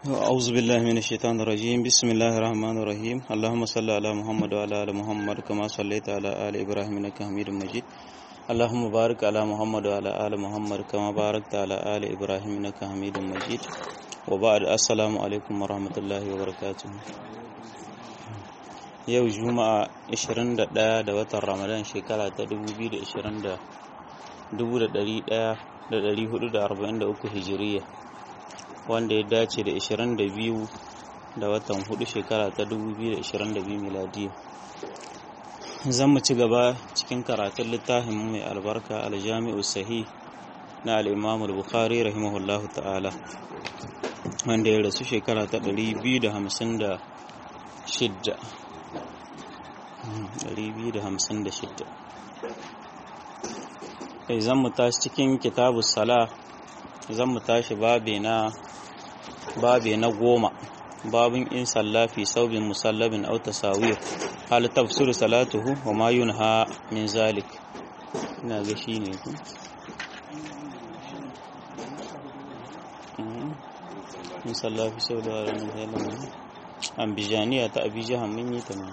أعوذ بالله من الشيطان الرجيم بسم الله الرحمن الرحيم اللهم صل على محمد وعلى آل محمد كما صليت على آل إبراهيم إنك حميد مجيد اللهم بارك على محمد وعلى آل محمد كما باركت على آل إبراهيم إنك حميد مجيد وبعد السلام عليكم ورحمة الله وبركاته yau juma'a 21 da watan ramadan shekara ta 2020 1443 hijiriya wanda ya dace da 22 da watan 4 shekara ta 2022 miladiya zan mu ci gaba cikin karatun littafin mai albarka aljami'u sahih na al'imam al-bukhari rahimahullahu ta'ala wanda ya rasu shekara ta 256 256 zan mu tashi cikin kitabu sala zan mu tashi babe na babe na goma babin in sallafi saubin musallabin au tasawir hal tafsir salatuhu wa ma yunha min zalik ina ga shine ku in sallafi sau da ranar zalamin ambijaniya ta abijahan mun yi ta ma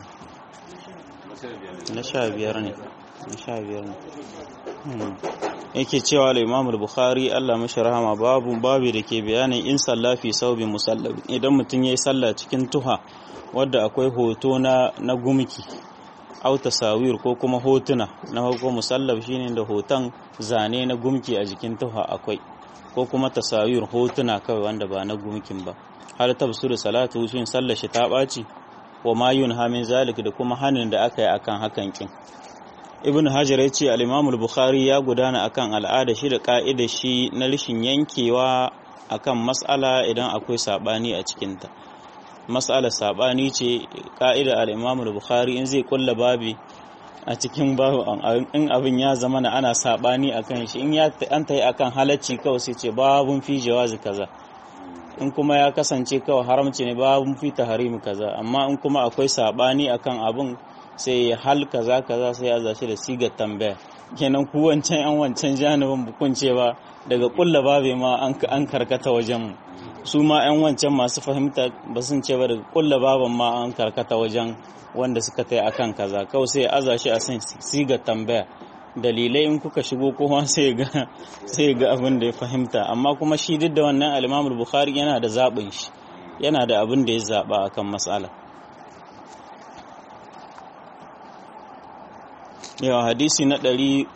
na sha biyar ne na sha biyar ne yake cewa al-Imam al-Bukhari Allah mashi rahama babu babu da ke bayanin in sallafi saubin musallabi idan mutum yayi sallah cikin tuha wadda akwai hoto na na gumki au tasawir ko kuma hotuna na farko musallab shine da hoton zane na gumki a jikin tuha akwai ko kuma tasawir hotuna kawai wanda ba na gumkin ba har tafsir salatu shin sallar shi ta ɓaci wa ma yunha min zalik da kuma hanin da aka yi akan hakan kin ibn hajar ya ce al-imam al-bukhari ya gudana akan al'ada shi da ka'ida shi na rishin yankewa akan mas'ala idan akwai sabani a cikinta mas'alar sabani ce ka'ida al-imam al-bukhari in zai kulla babi a cikin babu in abin ya zama na ana sabani akan shi in ya an tayi akan halacci kawai sai ce babun fi jawazi kaza in kuma ya kasance kawai haramci ne babun fi tahrimi kaza amma in kuma akwai sabani akan abin sai ya hal kaza kaza sai ya zashi da sigar tambaya kenan ku wancan yan wancan janibin bukun cewa daga kulla babe ma an karkata wajen su ma yan wancan masu fahimta ba sun ce ba daga kulla baban ma an karkata wajen wanda suka tai akan kaza kawai sai ya aza shi a san sigar tambaya dalilai in kuka shigo kuma sai ga sai ga abin da ya fahimta amma kuma shi duk da wannan al-Imam Bukhari yana da zabin shi yana da abin da ya zaba akan mas'ala yau hadisi na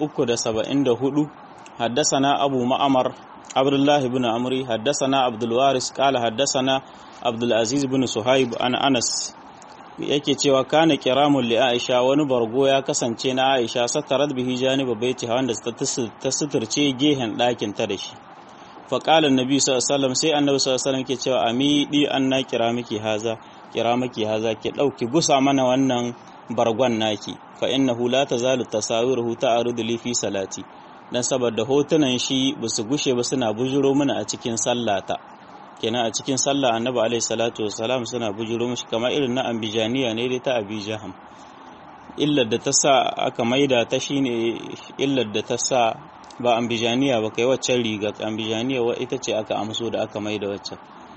374 haddasana abu ma'amar abdullahi bin amri haddasana abdulwaris kala haddasana abdulaziz bin suhaib an anas yake cewa kana kiramun li aisha wani bargo ya kasance na aisha satarat bihi janiba baiti wanda ta suturce gehen ɗakin ta da shi faƙalar nabi sallallahu sai annabi sallallahu ke cewa amidi an na kira miki haza kira miki haza ki ɗauki gusa mana wannan bargon naki fa innahu la tazalu tasawiruhu ta'arudu li fi salati dan saboda hotunan shi basu gushe ba suna bujuro mana a cikin sallata kenan a cikin sallah annabi alaihi salatu wassalam suna bujuro mishi kamar irin na ambijaniya ne dai ta abijaham illar da ta sa aka maida ta shine illar da ta sa ba ambijaniya ba kai waccan riga ambijaniya wa ita ce aka amso da aka maida waccan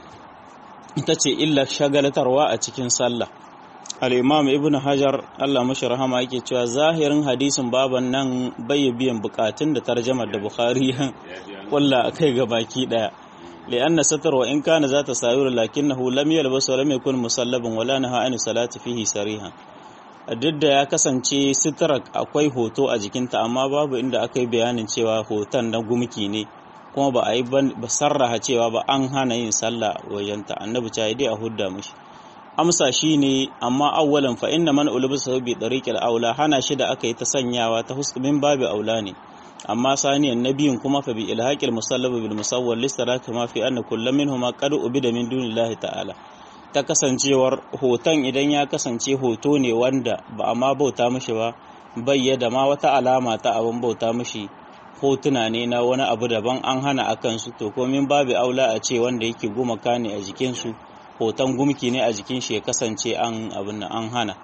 ita ce illar shagalatarwa a cikin sallah al'imam ibn hajar Allah mashi rahama yake cewa zahirin hadisin baban nan bai biyan bukatun da tarjamar da bukhari ya kulla a kai ga baki daya li'anna satar wa in kana za ta sayur lakinnahu lam yalbas wa lam yakun musallabin wala naha an salati fihi sariha duk da ya kasance sitarar akwai hoto a jikinta amma babu inda aka yi bayanin cewa hoton na gumki ne kuma ba a yi ba sarraha cewa ba an hana yin sallah wajenta annabi ta yi dai a hudda mishi amsa shi ne amma awwalan fa inna man ulubisa bi tariqil aula hana shi da aka yi ta sanyawa ta huskumin babu aula ne amma saniyan nabiyin kuma fa bi ilhaqil musallab bil musawwal listaraka ma fi anna kullu minhuma qad ubida min dunillahi ta'ala ta kasancewar hoton idan ya kasance hoto ne wanda ba a ma bauta mishi ba bayyada ma wata alama ta abin bauta mishi hotuna ne na wani abu daban an hana akan su to komin babu aula a ce wanda yake gumaka ne a jikin su hoton gumki ne a jikin shi ya kasance an abin nan an hana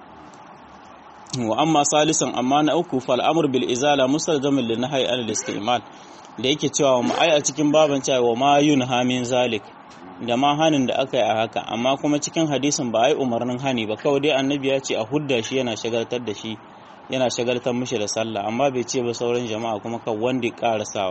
wa amma salisan amma na uku fal amr bil izala mustalzamin lin nahyi al istimal da yake cewa ma ai a cikin baban cewa wa ma yunha min zalik da ma hanin da aka yi a haka amma kuma cikin hadisin ba a yi umarnin hani ba kawai dai annabi ya ce a hudda shi yana shagaltar da shi yana shagaltar mishi da sallah amma bai ce ba sauran jama'a kuma kan wanda ya karasawa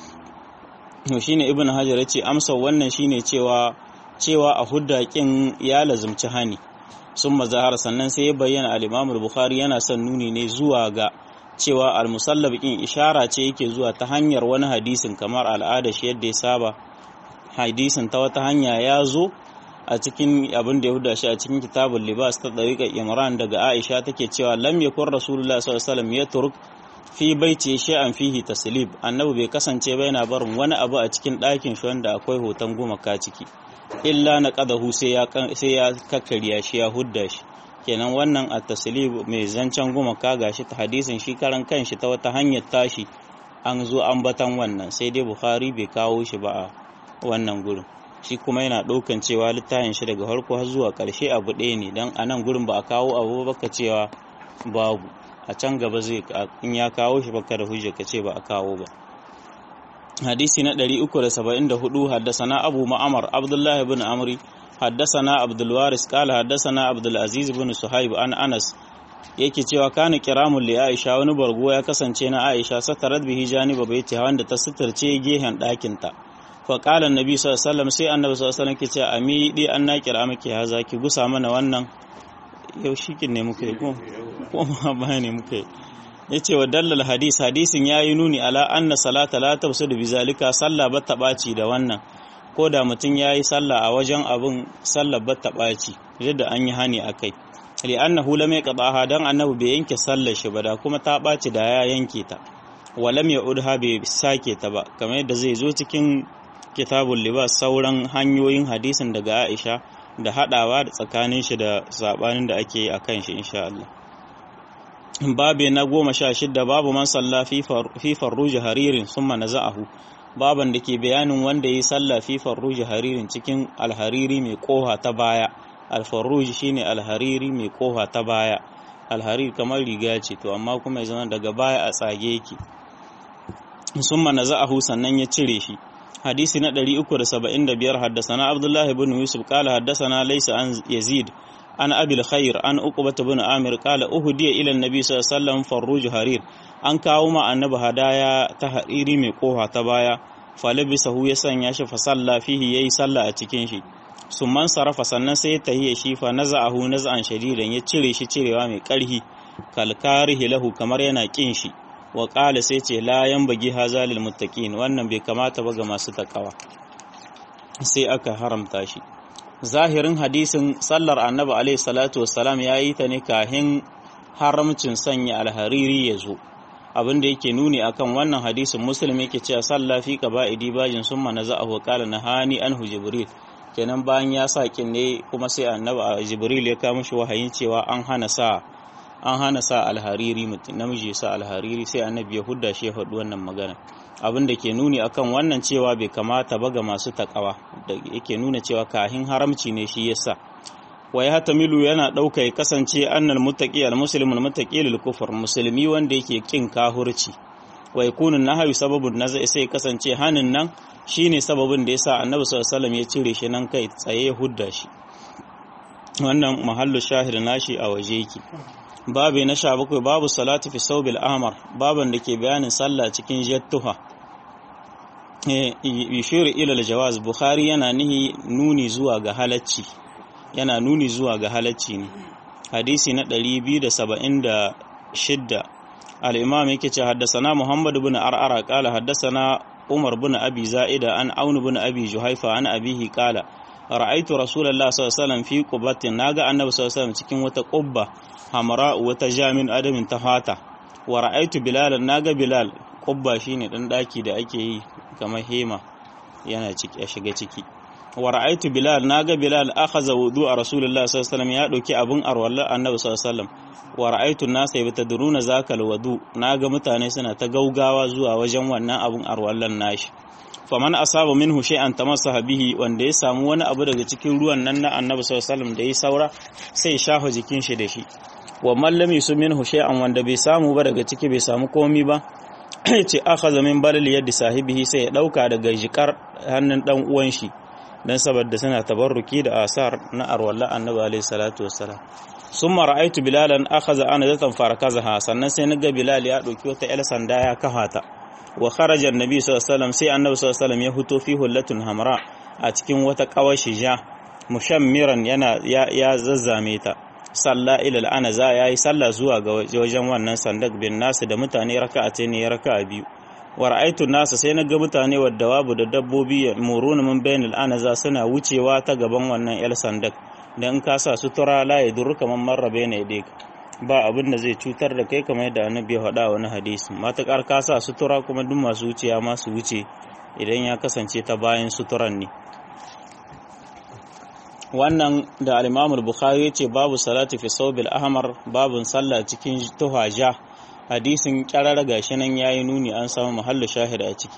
to shine ibn hajar ya ce amsa wannan shine cewa cewa a hudda kin ya lazumci hani sun mazahar sannan sai ya bayyana al-imam bukhari yana son nuni ne zuwa ga cewa al-musallab kin ishara ce yake zuwa ta hanyar wani hadisin kamar al'ada shi yadda ya saba hadisin ta wata hanya ya zo a cikin abin da ya huda shi a cikin kitabul libas ta dariƙar imran daga aisha take cewa lam yakun rasulullah sallallahu alaihi wasallam yatruk fi baiti shay'an fihi taslib annabi bai kasance ba yana barin wani abu a cikin ɗakin shi wanda akwai hoton gumaka ciki illa na qadahu sai ya sai ya kakkariya shi ya hudda shi kenan wannan a taslib mai zancen gumaka gashi ta hadisin shi karan kanshi ta wata hanyar tashi an zo an batan wannan sai dai bukhari bai kawo shi ba a wannan gurin shi kuma yana ɗaukan cewa littafin shi daga farko har zuwa ƙarshe abu ɗaya ne don a nan gurin ba a kawo abu baka cewa babu a can gaba zai in ya kawo shi baka da hujja ka ce ba a kawo ba hadisi na 374 haddasana abu ma'amar abdullah ibn amri haddasana abdul waris qala haddasana abdul aziz ibn suhaib an anas yake cewa kana kiramul li aisha wani bargo ya kasance na aisha satarat bihi janiba baiti wanda ta suturce gehen ɗakin ta fa qala annabi sallallahu alaihi wasallam sai annabi sallallahu alaihi wasallam ke ce ami di an na kira miki haza ki gusa mana wannan yau shikin ne muka yi ko ma ba ne muka yi ya ce wa dallal hadis hadisin ya yi nuni ala anna salata la tafsidu bi zalika sallah ba ta ɓaci da wannan ko da mutum ya yi sallah a wajen abin sallah ba ta ɓaci yadda an yi hani a kai li annahu lam yaqdaha dan annabi bai yanke sallar shi ba da kuma ta ɓaci da ya yanke ta wa lam ya'udha bai sake ta ba kamar yadda zai zo cikin kitabul libas sauran hanyoyin hadisin daga Aisha da haɗawa da tsakanin shi da sabanin da ake yi a kan shi insha Allah babe na goma sha shidda babu man salla fi farruji haririn sun manaza'ahu baban da ke bayanin wanda ya yi salla fi farruji haririn cikin alhariri mai koha ta baya alfarruji shine alhariri mai koha ta baya alhariri kamar riga ce to amma kuma ya zama daga baya a tsage yake sun manaza'ahu sannan ya cire shi hadisi na 375 haddasana Abdullah ibn Yusuf qala haddasana laysa an Yazid an Abil Khair an Uqbah ibn Amir qala uhdiya ila an-nabi sallallahu alaihi wasallam farruj harir an kawo ma annabi hadaya ta hariri mai koha ta baya falabisahu ya sanya shi fa salla fihi yayi salla a cikin shi summan sarafa sannan sai ya tahiya shi fa naza'ahu naz'an shadidan ya cire shi cirewa mai karhi kalkarihi lahu kamar yana kin shi wa ƙala sai ce layan bagi hazalil muttaqin wannan bai kamata ba ga masu takawa sai aka haramta shi zahirin hadisin sallar annabi alaihi salatu wassalam ya yi ta ne kahin haramcin sanya alhariri ya zo abin da yake nuni akan wannan hadisin muslim yake cewa sallah fi qaba'idi bajin summa naza'ahu qala nahani anhu jibril kenan bayan ya sa kin ne kuma sai annabi jibril ya kawo mishi wahayin cewa an hana sa an hana sa alhariri mutum namiji ya sa alhariri sai annabi ya hudda shi ya faɗi wannan magana abin da ke nuni akan wannan cewa bai kamata ba ga masu takawa da yake nuna cewa kahin haramci ne shi yasa wa ya milu yana ɗauka ya kasance annal muttaqi al muslimul muttaqi lil kufr musulmi wanda yake kin kahurci wa yakunu nahyu sababun nazai sai kasance hanin nan shine sababin da yasa annabi sallallahu alaihi wasallam ya cire shi nan kai tsaye hudda shi wannan mahallu shahid nashi a waje yake babu na sha bakwai babu salatu fi saubil ahmar baban da ke bayanin sallah cikin jattuha yushiru ilal jawaz bukhari yana nihi nuni zuwa ga halacci yana nuni zuwa ga halacci ne hadisi na 276 al-imam yake ce haddasana muhammad ibn ar'ara qala haddasana umar ibn abi za'ida an aun ibn abi juhaifa an abihi qala ra'aitu rasulullahi sallallahu alaihi wasallam fi qubatin naga annabi sallallahu alaihi wasallam cikin wata qubba hamra wata jamin adamin ta fata wa ra'aitu bilal naga bilal qubba shine dan daki da ake yi kamar hema yana ciki ya shiga ciki wa ra'aitu bilal naga bilal akhadha wudu'a rasulullahi sallallahu alaihi wasallam ya dauki abun arwallar annabi sallallahu alaihi wasallam wa ra'aitu nasa yabtadruna zakal wudu naga mutane suna ta gaugawa zuwa wajen wannan abun arwallar nashi faman asaba minhu shay'an tamassaha bihi wanda ya samu wani abu daga cikin ruwan nan na annabi sallallahu alaihi wasallam da ya saura sai shafa jikin shi da shi wa man lam yusum minhu shay'an wanda bai samu ba daga ciki bai samu komi ba ce akhadha min balal yadi sahibihi sai ya dauka daga jikar hannun dan uwan shi dan saboda suna tabarruki da asar na arwalla annabi alaihi salatu wassalam summa ra'aytu bilalan akhadha anazatan farakazaha sannan sai naga bilal ya dauki wata yar sanda ya kafata wa kharaja annabi sallallahu alaihi wasallam sai annabi sallallahu alaihi wasallam ya huto fi hullatun hamra a cikin wata kawashi ja mushammiran yana ya, ya zazzame ta salla ila al'anaza yayi sallah zuwa ga wajen wannan sandak bin nasu da mutane raka'atai ne raka'a biyu wa ra'aytu nasa sai naga mutane wadda wabu da dabbobi muruna min bainal anaza suna wucewa ta gaban wannan yal sandak dan in ka sa sutura la yadur kaman marra baina yadayka ba abin da zai cutar da kai kamar yadda annabi ya faɗa wani hadisi matakar ka sa sutura kuma duk masu wuciya ma su wuce idan ya kasance ta bayan suturan ne wannan da al-Imam bukhari yace babu salati fi sawbil ahmar babun sallah cikin tuhaja hadisin kyarar gashi nan yayi nuni an samu mahallu shahid a ciki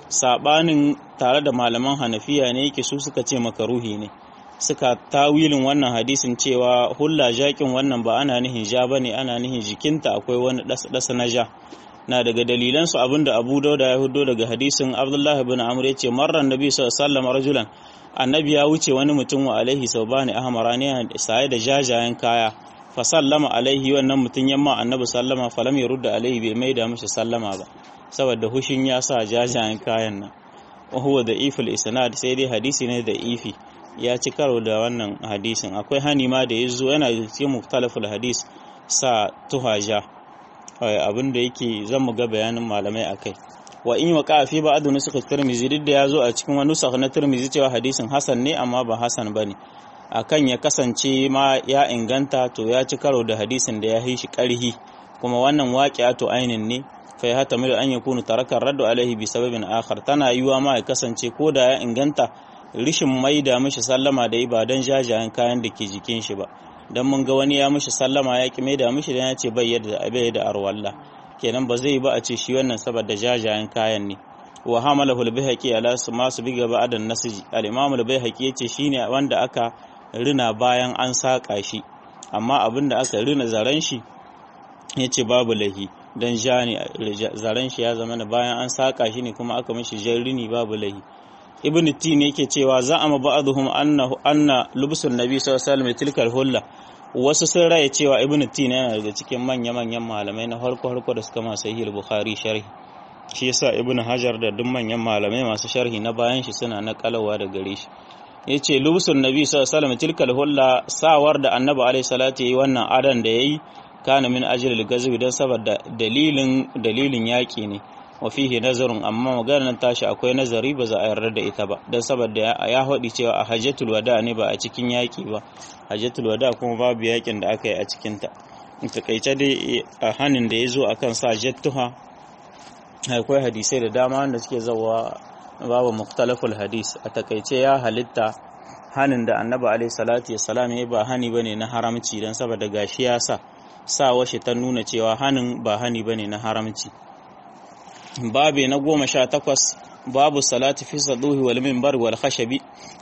sabanin tare da malaman hanafiya ne yake su suka ce makaruhi ne suka tawilin wannan hadisin cewa hulla jakin wannan ba ana nihin ja bane ana nihin jikinta akwai wani dasa na ja na daga dalilan su abinda Abu Dauda ya hudo daga hadisin Abdullah ibn Amr yace marran nabi sallallahu alaihi wasallam rajulan annabi ya wuce wani mutum wa alaihi saubani ahmarani sai da jajayen kaya fa sallama alaihi wannan mutum yamma annabi sallama falam yurda alaihi bai maida mishi sallama ba saboda hushin ya sa jajayen kayan nan wa huwa da ifil isnad sai dai hadisi ne da ifi ya ci karo da wannan hadisin akwai hani ma da yazo yana cikin muktalaful hadis sa tuhaja abin da yake zan mu ga bayanin malamai akai wa in wa kafi ba adu nusuka tirmizi duk da yazo a cikin wani nusakh na tirmizi cewa hadisin hasan ne amma ba hasan bane akan ya kasance ma ya inganta to ya ci karo da hadisin da ya yi shi karhi kuma wannan waqi'atu ainin ne fa ya hatamilu an yakunu taraka raddu alaihi bi sababin akhar tana yiwa ma ya kasance ko da ya inganta rishin maida mishi sallama da ibadan jajayen kayan da ke jikin shi ba dan mun ga wani ya mishi sallama ya ki maida mishi dan ya ce bai yadda bai da arwalla kenan ba zai ba a ce shi wannan saboda jajayen kayan ne wa hamalahu al-bihaqi ala masu biga ba'dan nasji al-imam al-bihaqi yace shine wanda aka rina bayan an saka shi amma abinda aka rina zaren shi yace babu lahi dan ja ne zaren shi ya zama bayan an saka shi ne kuma aka mishi jan rini babu lahi ibn tin yake cewa za a ba'dhum annahu anna lubsun nabi sallallahu alaihi wasallam tilkal hulla wasu sun raya cewa ibn tin yana daga cikin manya-manyan malamai na harko harko da suka ma sahih bukhari sharhi shi yasa ibn hajar da duk manyan malamai masu sharhi na bayan shi suna nakalawa da gare shi yace lubsun nabi sallallahu alaihi wasallam tilkal hulla sawar da annabi alaihi salatu yayi wannan adan da yayi kana min ajli al-ghazwi dan saboda dalilin dalilin yaki ne wa fihi nazarun amma maganar tashi akwai nazari ba za a yarda da ita ba dan saboda ya haɗi cewa a hajjatul wada ne ba a cikin yaki ba hajjatul wada kuma babu yakin da aka yi a cikin ta takaice dai a hanin da ya zo akan sa jattuha akwai hadisai da dama wanda suke zawa babu muktalaful hadis a takaice ya halitta hanin da annabi alaihi salatu wassalam ya ba hani bane na haramci dan saboda gashi ya sa sa washe ta nuna cewa hanin ba hani bane na haramci babe na goma sha takwas babu salati fi saduhi wal minbar wal khashabi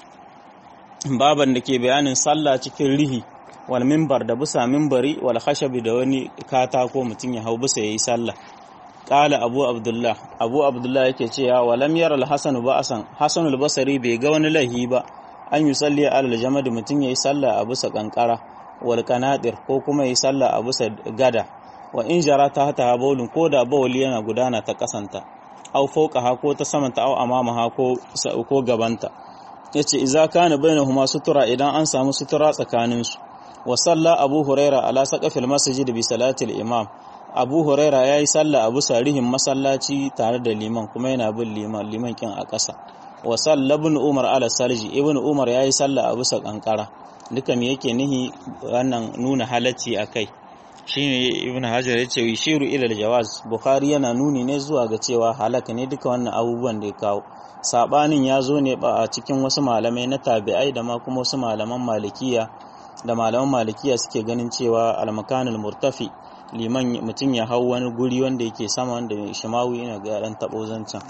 baban da ke bayanin sallah cikin rihi wal minbar da bisa minbari wal khashabi da wani katako mutum ya hau bisa yayi sallah qala abu abdullah abu abdullah yake cewa walam yara al hasan ba'san hasan al basri bai ga wani lahi ba an yi salli alal jamad mutum yayi sallah a bisa kankara wal kanadir ko kuma yayi sallah a bisa gada wa in jara ta hata baulin ko da bawli yana gudana ta kasanta au fauka ha ko ta samanta au amama ha ko ko gabanta yace idza kana bainahuma sutura idan an samu sutura tsakanin su wa salla abu huraira ala saqafil masjid bi salati al imam abu huraira yayi sallah abu sarihin masallaci tare da liman kuma yana bin liman liman kin a ƙasa wa salla ibn umar ala salji ibn umar yayi sallah abu sa kankara duka me yake nihi wannan nuna halacci akai shine ibn hajar ya ce yishiru ila jawaz bukhari yana nuni ne zuwa ga cewa halaka ne duka wannan abubuwan da ya kawo sabanin ya zo ne ba a cikin wasu malamai na tabi'ai da ma kuma wasu malaman malikiya da malaman malikiya suke ganin cewa almakanul murtafi liman mutum ya hau wani guri wanda yake sama wanda shimawi yana ga dan tabo zancan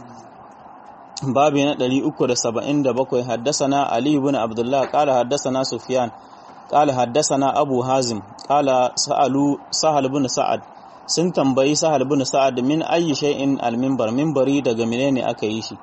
babu na 377 haddasana ali ibn abdullah qala haddasana sufyan قال حدثنا أبو هازم قال سألوا سهل بن سعد sun tambayi sahal bin sa'ad min ayi shay'in al-minbar minbari daga menene aka yi shi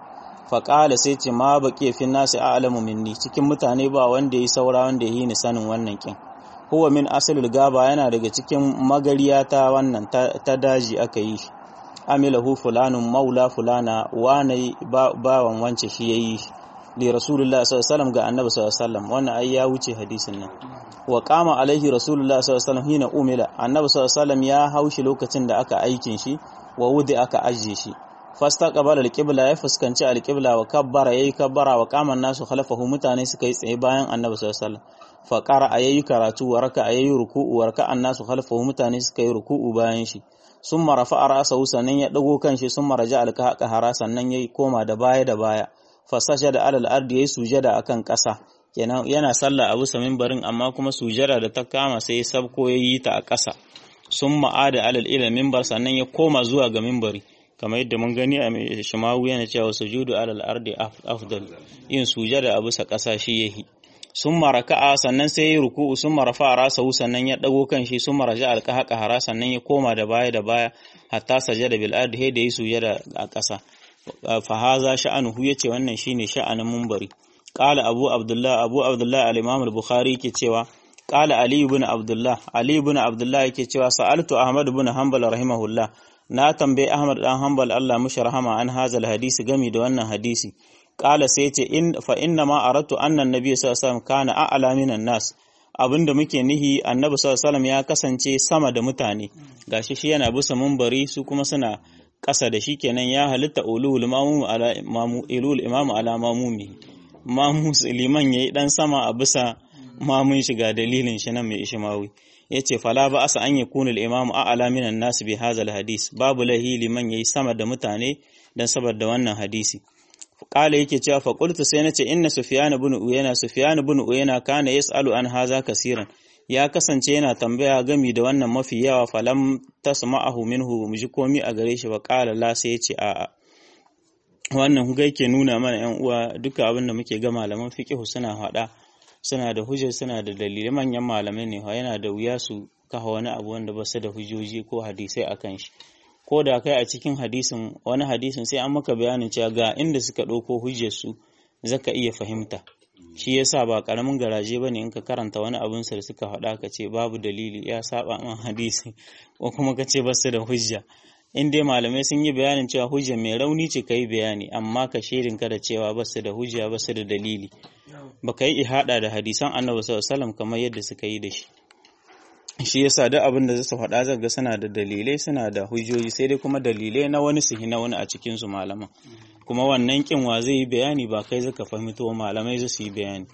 faƙala sai ce ma baƙi fi nasi a'lamu minni cikin mutane ba wanda yi saura wanda yi ni sanin wannan kin huwa min asalul gaba yana daga cikin magariya ta wannan ta daji aka yi shi amilahu fulanun maula fulana wane bawan wance shi yayi li rasulullah sallallahu alaihi wasallam ga annabi sallallahu alaihi wasallam wannan ai ya wuce hadisin nan wa qama alaihi rasulullah sallallahu alaihi wasallam hina umila annabi sallallahu alaihi wasallam ya haushi lokacin da aka aikin shi wa wudi aka ajje shi fastaqbala alqibla ya fuskanci alqibla wa kabbara yayi kabbara wa qama nasu khalafahu mutane suka yi tsaye bayan annabi sallallahu alaihi wasallam fa qara ayayi karatu wa raka ayayi ruku'u wa raka annasu khalafahu mutane suka yi ruku'u bayan shi summa rafa'a ra'sahu sannan ya dago kanshi summa raja alqaha hara sannan yayi koma da baya da baya fa sajada alal ardi yayi sujada akan ƙasa kenan yana sallah abu sa minbarin amma kuma sujada da ta kama sai sabko yayi ta a ƙasa summa ada alal ila minbar sannan ya koma zuwa ga minbari kamar yadda mun gani a shimawu yana cewa sujudu alal ardi afdal yin sujada a bisa ƙasa shi yahi sun maraka'a sannan sai ya ruku'u sun marafa rasahu sannan ya dago kan shi sun maraja alqaha hara sannan ya koma da baya da baya hatta sajada bil ardi da yi sujada a ƙasa fa haza sha'anuhu yace wannan shine sha'anin munbari qala abu abdullah abu abdullah al-imam al-bukhari ke cewa qala ali ibn abdullah ali ibn abdullah yake cewa sa'altu ahmad ibn hanbal rahimahullah na tambayi Ahmad dan Hanbal Allah mushi rahama an hazal hadisi gami da wannan hadisi qala sai ce in fa inna ma aratu anna annabi sallallahu alaihi wasallam kana a'la minan nas abinda muke nihi annabi sallallahu alaihi wasallam ya kasance sama da mutane gashi shi yana bisa munbari su kuma suna ƙasa da shi kenan ya halitta ulul mamu ala mamu ilul imamu ala mamumi mamu liman yayi dan sama a bisa mamun shiga dalilin shi nan mai ishimawi ya ce fala ba asa an yakuna al-imamu a'la minan nas bi hadha hadis babu lahi liman yayi sama da mutane dan saboda wannan hadisi kala yake cewa fa qultu sai nace inna sufyan ibn uyana sufyan ibn uyana kana yasalu an hadha kaseeran ya kasance yana tambaya gami da wannan mafi yawa falam tasma'ahu minhu muji komi a gare shi ba kala la sai ya ce a'a wannan huga yake nuna mana yan uwa duka abin da muke ga malaman fiqh suna hada suna da hujjar suna da dalilai manyan malamai ne yana da wuya su kafa wani abu wanda ba su da hujjoji ko hadisai akan shi ko da kai a cikin hadisin wani hadisin sai an maka bayanin cewa ga inda suka ɗauko hujjar su zaka iya fahimta shi yasa ba karamin garaje bane in ka karanta wani abun sa da suka faɗa ka ce babu dalili ya saba man hadisi ko kuma ka ce ba su da hujja in dai malamai sun yi bayanin cewa hujja mai rauni ce ka yi bayani amma ka shirin ka da cewa ba su da hujja ba su da dalili ba ka yi ihada da hadisan annabi sallallahu alaihi kamar yadda suka yi da shi shi yasa duk abin da zasu faɗa zan ga suna da dalilai suna da hujjoji sai dai kuma dalilai na wani su na wani a cikin su malaman kuma wannan kin wa zai yi bayani ba kai zaka fahimto malamai su yi bayani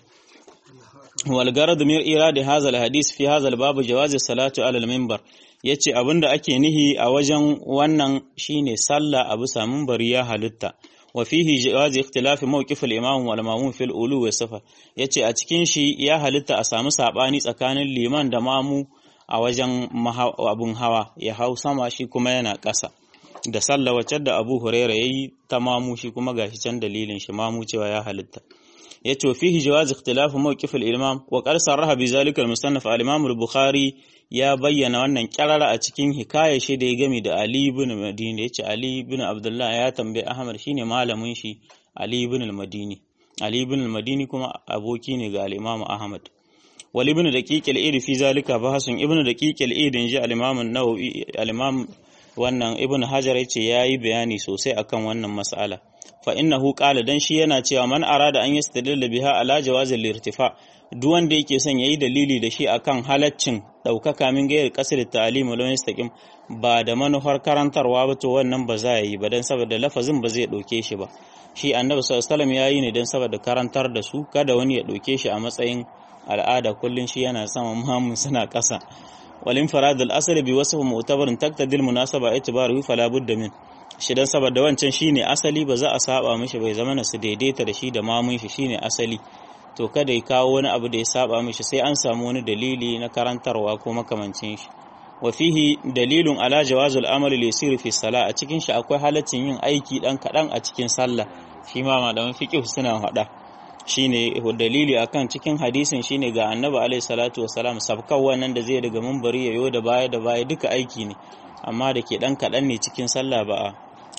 wal garad min irad hadha al hadis fi hadha al bab jawaz salatu ala al minbar yace abinda ake nihi a wajen wannan shine sallah abu samun bari ya halitta wa fihi jawaz ikhtilaf mawqif al-imam wal mamun fil ulu wa safa yace a cikin shi ya halitta a samu sabani tsakanin liman da mamu a wajen abun hawa ya hau sama shi kuma yana ƙasa da sallah wacce da Abu Huraira yayi ta mamu shi kuma gashi can dalilin shi mamu cewa ya halitta yace fihi jawaz ikhtilaf mawqif al-imam wa qad sarraha bi zalika al-musannaf al-imam al-bukhari ya bayyana wannan kyarara a cikin hikaya shi da ya gami da Ali ibn Madini yace Ali ibn Abdullah ya tambayi Ahmad shine malamin shi Ali ibn al-Madini Ali ibn al-Madini kuma aboki ne ga al-Imam Ahmad wal ibn daqiq al-id fi zalika bahasun ibn daqiq al-id inji al-Imam an-Nawawi al-Imam wannan ibn Hajar yace yayi bayani sosai akan wannan mas'ala fa innahu qala dan shi yana cewa man arada an yastadilla biha ala jawazil irtifa duk wanda yake son yayi dalili da shi akan halaccin daukaka min gayar kasar ta'lim wal mustaqim ba da manufar karantarwa ba to wannan ba za yi ba dan saboda lafazin ba zai dauke shi ba shi annabi sallallahu alaihi wasallam yayi ne dan saboda karantar da su kada wani ya dauke shi a matsayin al'ada kullun shi yana sama muhammin suna kasa wal infirad al asl bi wasf mu'tabarin taqtadil munasaba itibaru fala budda min shi dan saboda wancan shine asali ba za a saba mishi bai zama na su daidaita da shi da mamun shi shine asali to kada ya kawo wani abu da ya saba mishi sai an samu wani dalili na karantarwa ko makamancin shi wa fihi dalilun ala jawazul amali li yasiru fi sala a cikin shi akwai halaccin yin aiki dan kadan a cikin sallah shi ma malaman fiqh suna hada shine dalili akan cikin hadisin shine ga annabi alaihi salatu wassalam sabkan wannan da zai daga munbari yayo da baya da baya duka aiki ne amma da ke dan kadan ne cikin sallah ba a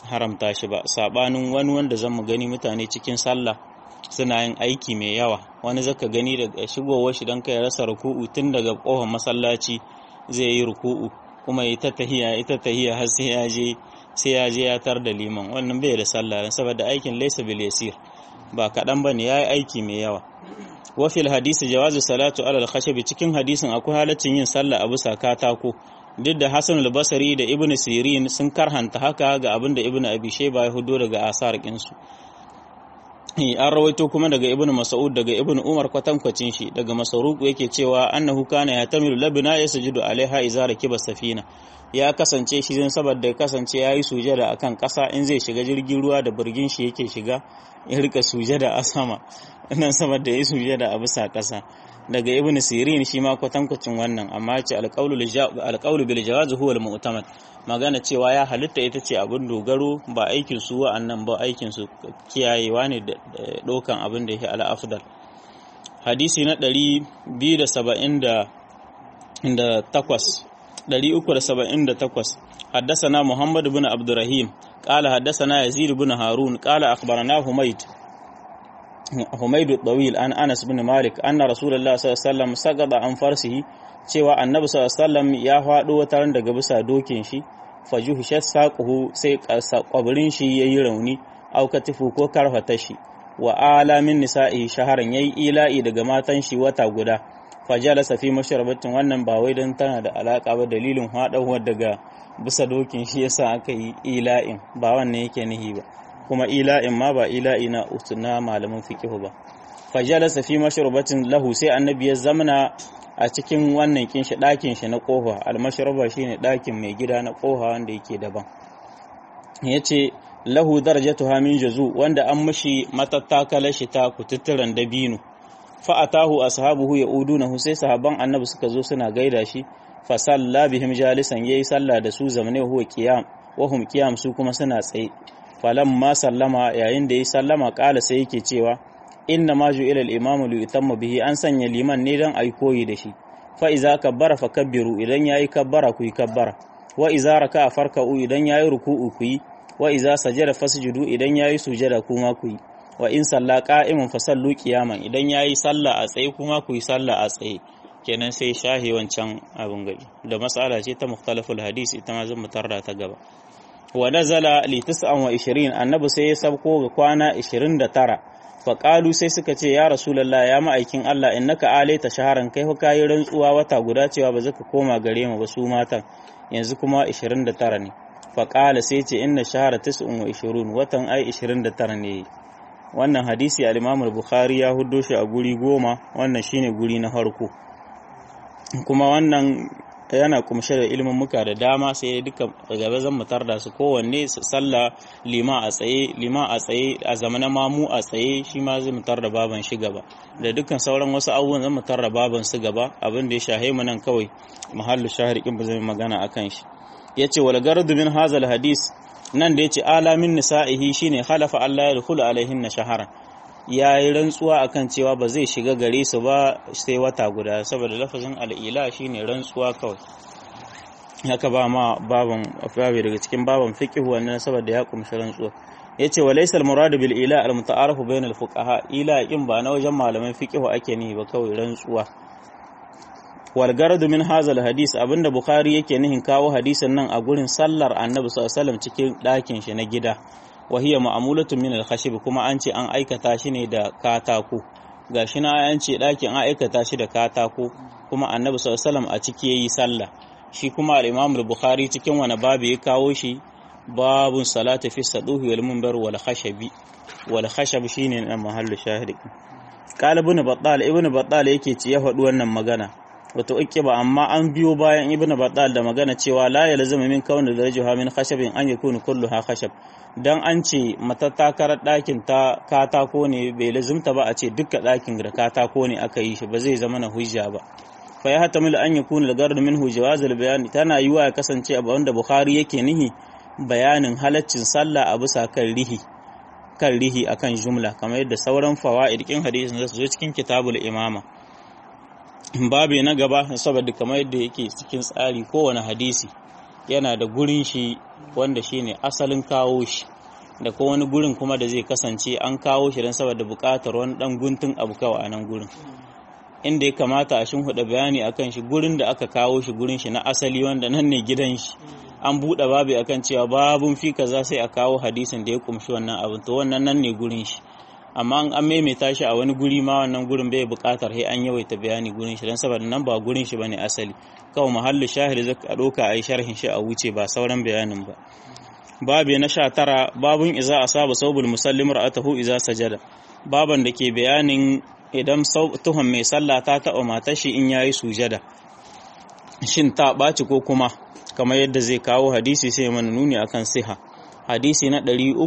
haramta shi ba sabanin wani wanda zan mu gani mutane cikin sallah suna yin aiki mai yawa wani zaka gani daga shigowar shi don kai rasa ruku'u tun daga kofar masallaci zai yi ruku'u kuma ita tahiya ita tahiya har sai ya je sai ya je ya tar da liman wannan bai da sallah saboda aikin laysa bil yasir ba kaɗan ba ne ya yi aiki mai yawa wafil hadisi jawazu salatu alal khashabi cikin hadisin akwai halaccin yin sallah a bisa katako duk da Hassan al-Basri da Ibn Sirin sun karhanta haka ga abin da Ibn Abi Shayba ya hudo daga asar kinsu an rawaito kuma daga Ibn Mas'ud daga Ibn Umar kwatankwacin shi daga Masruq yake cewa annahu kana yatamilu labna yasjudu alaiha idza rakiba safina ya kasance shi zan saboda ya kasance yayi sujada akan kasa in zai shiga jirgin ruwa da burgin shi yake shiga ya rika sujada a sama nan saboda yayi sujada a bisa kasa daga ibn sirin shi ma kwatankwacin wannan amma ce alƙaulu bil jawaz huwa al mu'tamad magana cewa ya halitta ita ce abin dogaro ba aikin su wa'annan ba aikin su kiyayewa ne da dokan abin da yake al afdal hadisi na 278 378 حدثنا محمد بن عبد الرحيم قال حدثنا يزيد بن هارون قال أخبرنا حميد حميد الطويل عن أنس بن مالك أن رسول الله صلى الله عليه وسلم سقط عن فرسه cewa annabi sallallahu alaihi wasallam ya faɗo wataran daga bisa dokin shi fajuhu shasaquhu sai kwabirin shi yayi rauni au katifu ko karfata shi wa ala min nisa'i shaharan yayi ila'i daga matan shi wata guda fajalasa fi mashrabatin wannan ba wai dan tana da alaka ba dalilin haɗawar daga bisa dokin shi yasa aka yi ila'in ba wannan yake nihi ba kuma ila'in ma ba ila'i na usuna malamin fiqh ba fajalasa fi mashrubatin lahu sai annabi ya zamana a cikin wannan kinshi ɗakin shi na kofa almashraba shine ɗakin mai gida na kofa wanda yake daban yace lahu darajatuha min juzu wanda an mishi matattakala shi ta kututturan dabino fa atahu ashabuhu yaudunahu sai sahaban annabi suka zo suna gaida shi fa salla bihim jalisan yayi sallah da su zamane huwa qiyam wa hum qiyam su kuma suna tsaye falamma sallama yayin da yayi sallama kala sai yake cewa inna ma ju ila al-imam li yutamma bihi an sanya liman ne dan ai koyi da shi fa iza kabbara fa kabbiru idan yayi kabbara ku yi kabbara wa iza raka'a farka'u idan yayi ruku'u ku yi wa iza sajada fasjudu idan yayi sujada kuma ku yi wa in salla qa'iman fa sallu qiyaman idan yayi sallah a tsaye kuma ku yi sallah a tsaye kenan sai shahi wancan abin gari da mas'ala ce ta mukhtalaful hadis ita ma zan mutarda ta gaba wa nazala li 29 annabi sai ya sabko ga kwana 29 fa qalu sai suka ce ya rasulullah ya ma'aikin Allah innaka alaita shaharan kai fa kai rantsuwa wata guda cewa ba zaka koma gare mu ba su matan yanzu kuma 29 ne fa qala sai ce inna shahara 29 watan ai 29 ne wannan hadisi al-Imam al-Bukhari ya huddo shi a guri goma wannan shine guri na farko kuma wannan yana kumshe da ilimin muka da dama sai duka gaba zan mutar da su kowanne su salla lima a tsaye lima a tsaye a zamanin mamu a tsaye shi ma zai mutar da baban shi gaba da dukkan sauran wasu abubuwan zan mutar da baban su gaba abin da ya shahe mu nan kawai mahallu shahar kin ba zai magana akan shi yace wal gardu min hazal hadis nan da yace alamin nisa'ihi shine khalafa Allah ya dkhulu alaihin shaharan ya yi rantsuwa akan cewa ba zai shiga gare su ba sai wata guda saboda lafazin al'ila shine rantsuwa kawai haka ba ma baban babu daga cikin baban fiqh wannan saboda ya kumshi rantsuwa yace wa laysa al-murad bil ila al-muta'arif bain al-fuqaha ila in ba na wajen malaman fiqh ake ni ba kawai rantsuwa wal garadu min hazal hadis abinda bukhari yake nihin kawo hadisin nan a gurin sallar annabi sallallahu alaihi wasallam cikin ɗakin shi na gida wahiyar ma'amulatun min al-khashib kuma an ce an aikata shi ne da katako gashi na an ce ɗakin an aikata shi da katako kuma annabi sallallahu a ciki yayi sallah shi kuma al-imam al-bukhari cikin wani babu ya kawo shi babun salati fi saduhi wal munbar wal khashabi wal khashab shine na mahallu shahidi qala ibn battal ibn battal yake ci ya faɗi wannan magana wato ba amma an biyo bayan ibn battal da magana cewa la yalzamu min kauni darajuha min khashabin an yakunu kulluha khashab dan an ce matattakarar ɗakin ta katako ne bai lazimta ba a ce dukkan ɗakin da katako ne aka yi shi ba zai zama na hujja ba fa ya hatamil an yakuna al-gard minhu jawazul bayani tana yiwa ya kasance abu wanda bukhari yake nihi bayanin halaccin sallah a bisa kan rihi kan rihi akan jumla kamar yadda sauran fawaid kin hadisin zasu zo cikin kitabul imama babu na gaba saboda kamar yadda yake cikin tsari kowane hadisi yana da gurin shi wanda shine asalin kawo shi da ko wani gurin kuma da zai kasance an kawo shi don saboda buƙatar wani ɗan guntun abu kawai a nan gurin inda ya kamata a huda bayani akan shi gurin da aka kawo shi gurin shi na asali wanda nan ne gidan shi an buɗe babu akan cewa babun fi kaza sai a kawo hadisin da ya kumshi wannan abin to wannan nan ne gurin shi amma an maimaita shi a wani guri ma wannan gurin bai buƙatar sai an yawaita bayani gurin shi don saboda nan ba gurin shi bane asali kawai mahallu shahid zaka ɗauka a yi sharhin shi a wuce ba sauran bayanin ba babu na sha tara babun iza asaba saubul musallim ra'atahu iza sajada baban da ke bayanin idan tuhon mai sallah ta taɓa matar shi in yayi sujada shin ta ɓaci ko kuma kamar yadda zai kawo hadisi sai mana nuni akan siha hadisi na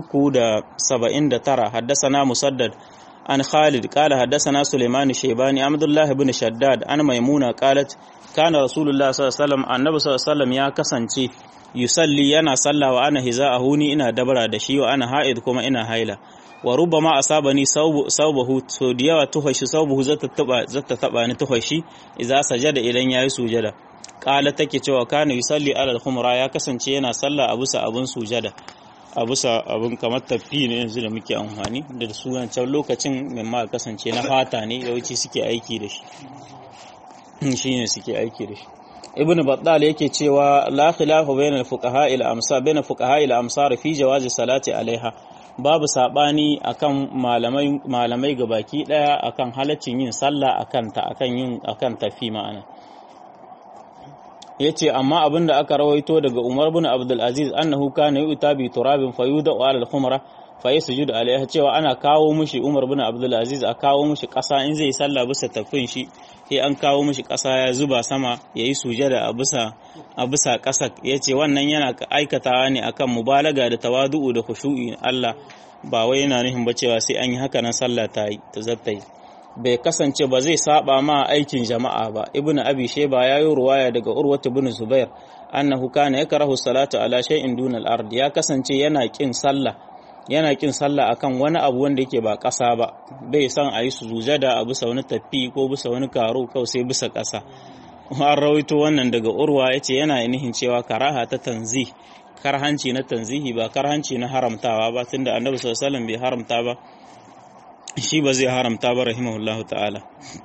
379 haddasana musaddad an khalid qala haddasana sulaiman shaybani abdullah ibn shaddad an maimuna qalat kana rasulullah sallallahu alaihi wasallam annabi sallallahu alaihi wasallam ya kasance yusalli yana sallah wa ana hiza'ahu ni ina dabara da shi wa ana ha'id kuma ina haila wa rubbama asabani saubahu so da yawa tuhashi saubahu zata taba zata taba ni tuhashi idza sajada idan yayi sujada qala take cewa kana yusalli ala al-khumra ya kasance yana sallah a bisa abun sujada a bisa abun kamar tafi ne yanzu da muke amfani da su wancan lokacin mai ma kasance na fata ne yawanci suke aiki da shi shine suke aiki da shi ibn battal yake cewa la khilafu bainal fuqaha il amsar bainal fuqaha il amsar fi jawazi salati alaiha babu sabani akan malamai malamai gabaki daya akan halaccin yin sallah akan ta akan yin akan tafi ma'ana yace amma abinda aka rawaito daga Umar bin Abdul Aziz annahu kana yu'ta bi turabin fayuda ala al-khumra fa yasjudu alaiha cewa ana kawo mishi Umar bin Abdul Aziz a kawo mishi kasa in zai sallah bisa tafin shi sai an kawo mishi kasa ya zuba sama yayi sujada a bisa a bisa kasa yace wannan yana aikatawa ne akan mubalaga da tawadu'u da khushu'i Allah ba wai yana nufin ba cewa sai an yi haka nan sallah ta yi ta zata yi bai kasance ba zai saba ma aikin jama'a ba ibnu abi shayba yayi ruwaya daga urwat ibn zubair annahu kana yakrahu salatu ala shay'in duna al-ard ya kasance yana kin sallah yana kin sallah akan wani abu wanda yake ba ƙasa ba bai san a yi sujada a bisa wani tafi ko bisa wani karo kawai sai bisa ƙasa an rawaito wannan daga urwa ya ce yana nihin cewa karaha ta tanzi karhanci na tanzihi ba karhanci na haramtawa ba tunda annabi sallallahu alaihi bai haramta ba shi ba zai haramta ba rahimahullahu ta'ala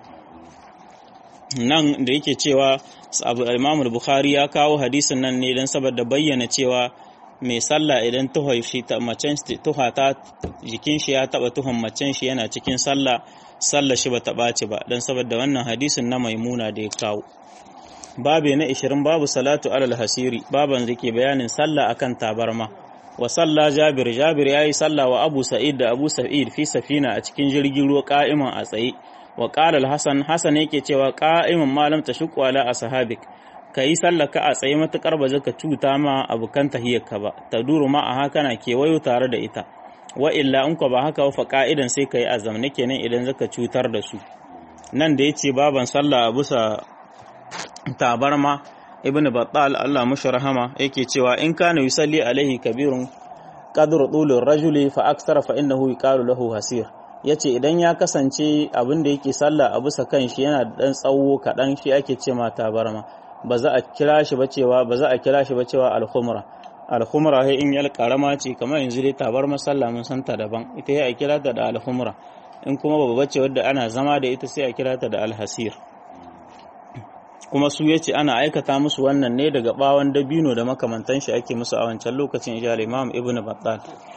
nan da yake cewa abu imam bukhari ya kawo hadisin nan ne don saboda bayyana cewa mai sallah idan tuhon shi ta macen tuha ta jikin shi ya taba tuhon macen shi yana cikin sallah sallah shi bata ɓaci ba dan saboda wannan hadisin na maimuna da ya kawo babe na 20 babu salatu alal hasiri baban da ke bayanin sallah akan tabarma wa sallah jabir jabir yayi sallah wa abu sa'id da abu sa'id fi safina a cikin jirgin ruwa qa'iman a tsaye wa qala al-hasan hasan yake cewa qa'iman malam tashqu ala ashabik ka yi sallaka a tsaye matuƙar ba zaka cuta ma abokan tahiyarka ba ta duru ma a haka na kewayo tare da ita wa illa in ba haka fa ka'idan sai ka yi azam na kenan idan zaka cutar da su nan da yace baban sallah a bisa tabarma ibn battal Allah mushi rahama yake cewa in kana yusalli alaihi kabirun qadru tulur rajuli fa aksara fa innahu yuqalu lahu hasir yace idan ya kasance abin da yake sallah a bisa kan shi yana da dan tsawo kaɗan shi ake ce ma tabarma ba za a kira shi ba cewa ba za a kira shi ba cewa al-khumra al-khumra sai in yal karama ce kamar yanzu dai tabar masalla mun san ta daban ita ya kira ta da al-khumra in kuma babba ce wadda ana zama da ita sai a kira ta da al-hasir kuma su yace ana aikata musu wannan ne daga bawon dabino da makamantan shi ake musu a wancan lokacin ya Imam Ibn Battal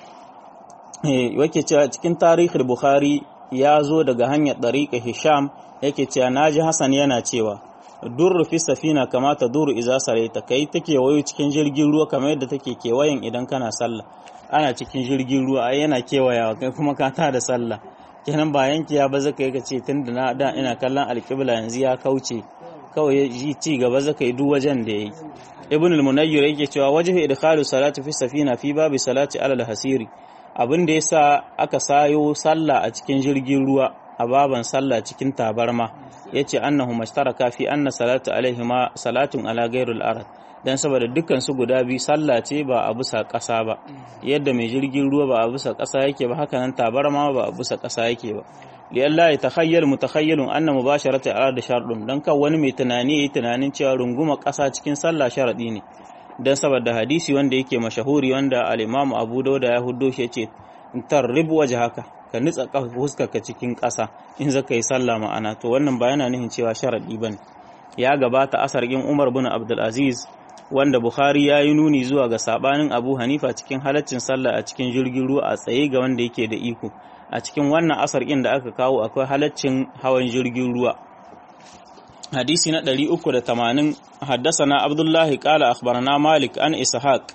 eh yake cewa cikin tarihin Bukhari ya zo daga hanyar dariqa Hisham yake cewa naji Hassan yana cewa durru fi safina kama ta duru iza saraita kai take wayo cikin jirgin ruwa kamar yadda take kewayen idan kana sallah ana cikin jirgin ruwa ai yana kewayawa kai kuma ka ta da sallah kenan ba yanki ya ba zaka yi kace tunda na da ina kallon alqibla yanzu ya kauce kawai ji ci gaba zaka yi duk wajen da yayi ibn al-munayyir yake cewa wajhu idkhalu salati fi safina fi babi salati ala al-hasiri abin da yasa aka sayo sallah a cikin jirgin ruwa a baban sallah cikin tabarma yace annahu mashtaraka fi anna salatu alaihima salatun ala ghairil arad dan saboda dukkan su guda biyu sallah ce ba a bisa ƙasa ba yadda mai jirgin ruwa ba a bisa ƙasa yake ba haka nan tabarma ba a bisa ƙasa yake ba li Allah ya takhayyal mutakhayyalun anna mubasharata arad sharɗun dan kan wani mai tunani yayi tunanin cewa runguma ƙasa cikin sallah sharadi ne dan saboda hadisi wanda yake mashahuri wanda al-Imam Abu Dawud ya huddo shi yace tarrib wajhaka ka nitsa ka cikin ƙasa in zaka yi sallah ma'ana to wannan ba yana nihin cewa sharadi bane ya gabata asargin Umar bin Abdul Aziz wanda Bukhari ya yi nuni zuwa ga sabanin Abu Hanifa cikin halaccin sallah a cikin jirgin ruwa a tsaye ga wanda yake da iko a cikin wannan asargin da aka kawo akwai halaccin hawan jirgin ruwa hadisi na 380 haddasana Abdullahi qala akhbarana Malik an Ishaq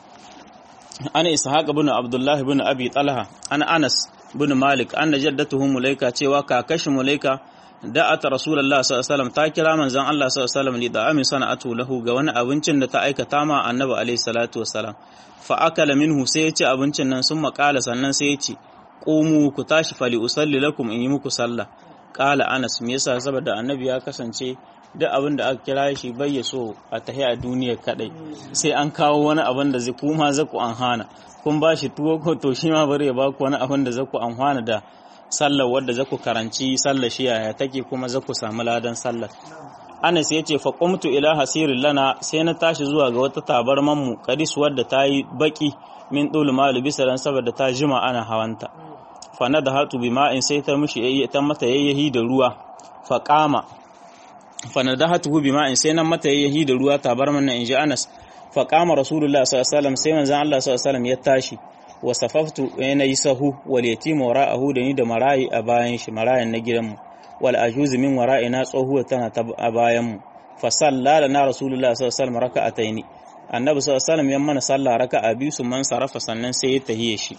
an Ishaq ibn Abdullah ibn Abi Talha an Anas ibn Malik anna jaddatuhu Mulaika cewa kakashi Mulaika da'ata Rasulullah sallallahu alaihi wasallam ta kira manzon Allah sallallahu alaihi wasallam li da'amin sana'atu lahu ga wani abincin da ta aikata ma Annabi alaihi salatu wasallam fa akala minhu sai ya ci abincin nan sun makala sannan sai ya ce qumu ku tashi fali usalli lakum in yi muku sallah kala Anas me yasa saboda Annabi ya kasance duk abin da aka kira shi bai ya so a tahi a duniya kadai sai an kawo wani abin da zai kuma zaku an hana kun ba shi tuwo ko to shi ma bari ya ba ku wani abin da zaku an hana da sallar wadda zaku karanci sallar shi yaya take kuma zaku samu ladan sallar Anas ya ce fa qumtu ila hasirin lana sai na tashi zuwa ga wata tabarman mu kadis wadda ta yi baki min dul malu bisa dan saboda ta jima ana hawanta fa na da hatu bi ma'in sai ta mushi ta mata yayyahi da ruwa fa qama fanadahatuhu bima'in sai nan mata yayi da ruwa tabarman nan inji Anas fa qama Rasulullah sallallahu alaihi wasallam sai manzon Allah sallallahu alaihi wasallam ya tashi wa safaftu yana yi sahu wal yatim wara'ahu da ni da marayi a bayan shi marayan na gidanmu wal ajuz min wara'ina tsohuwa tana ta a bayan mu fa sallala na Rasulullah sallallahu alaihi wasallam raka'ataini annabi sallallahu alaihi wasallam ya mana sallah raka'a biyu su man sarafa sannan sai ya tahiye shi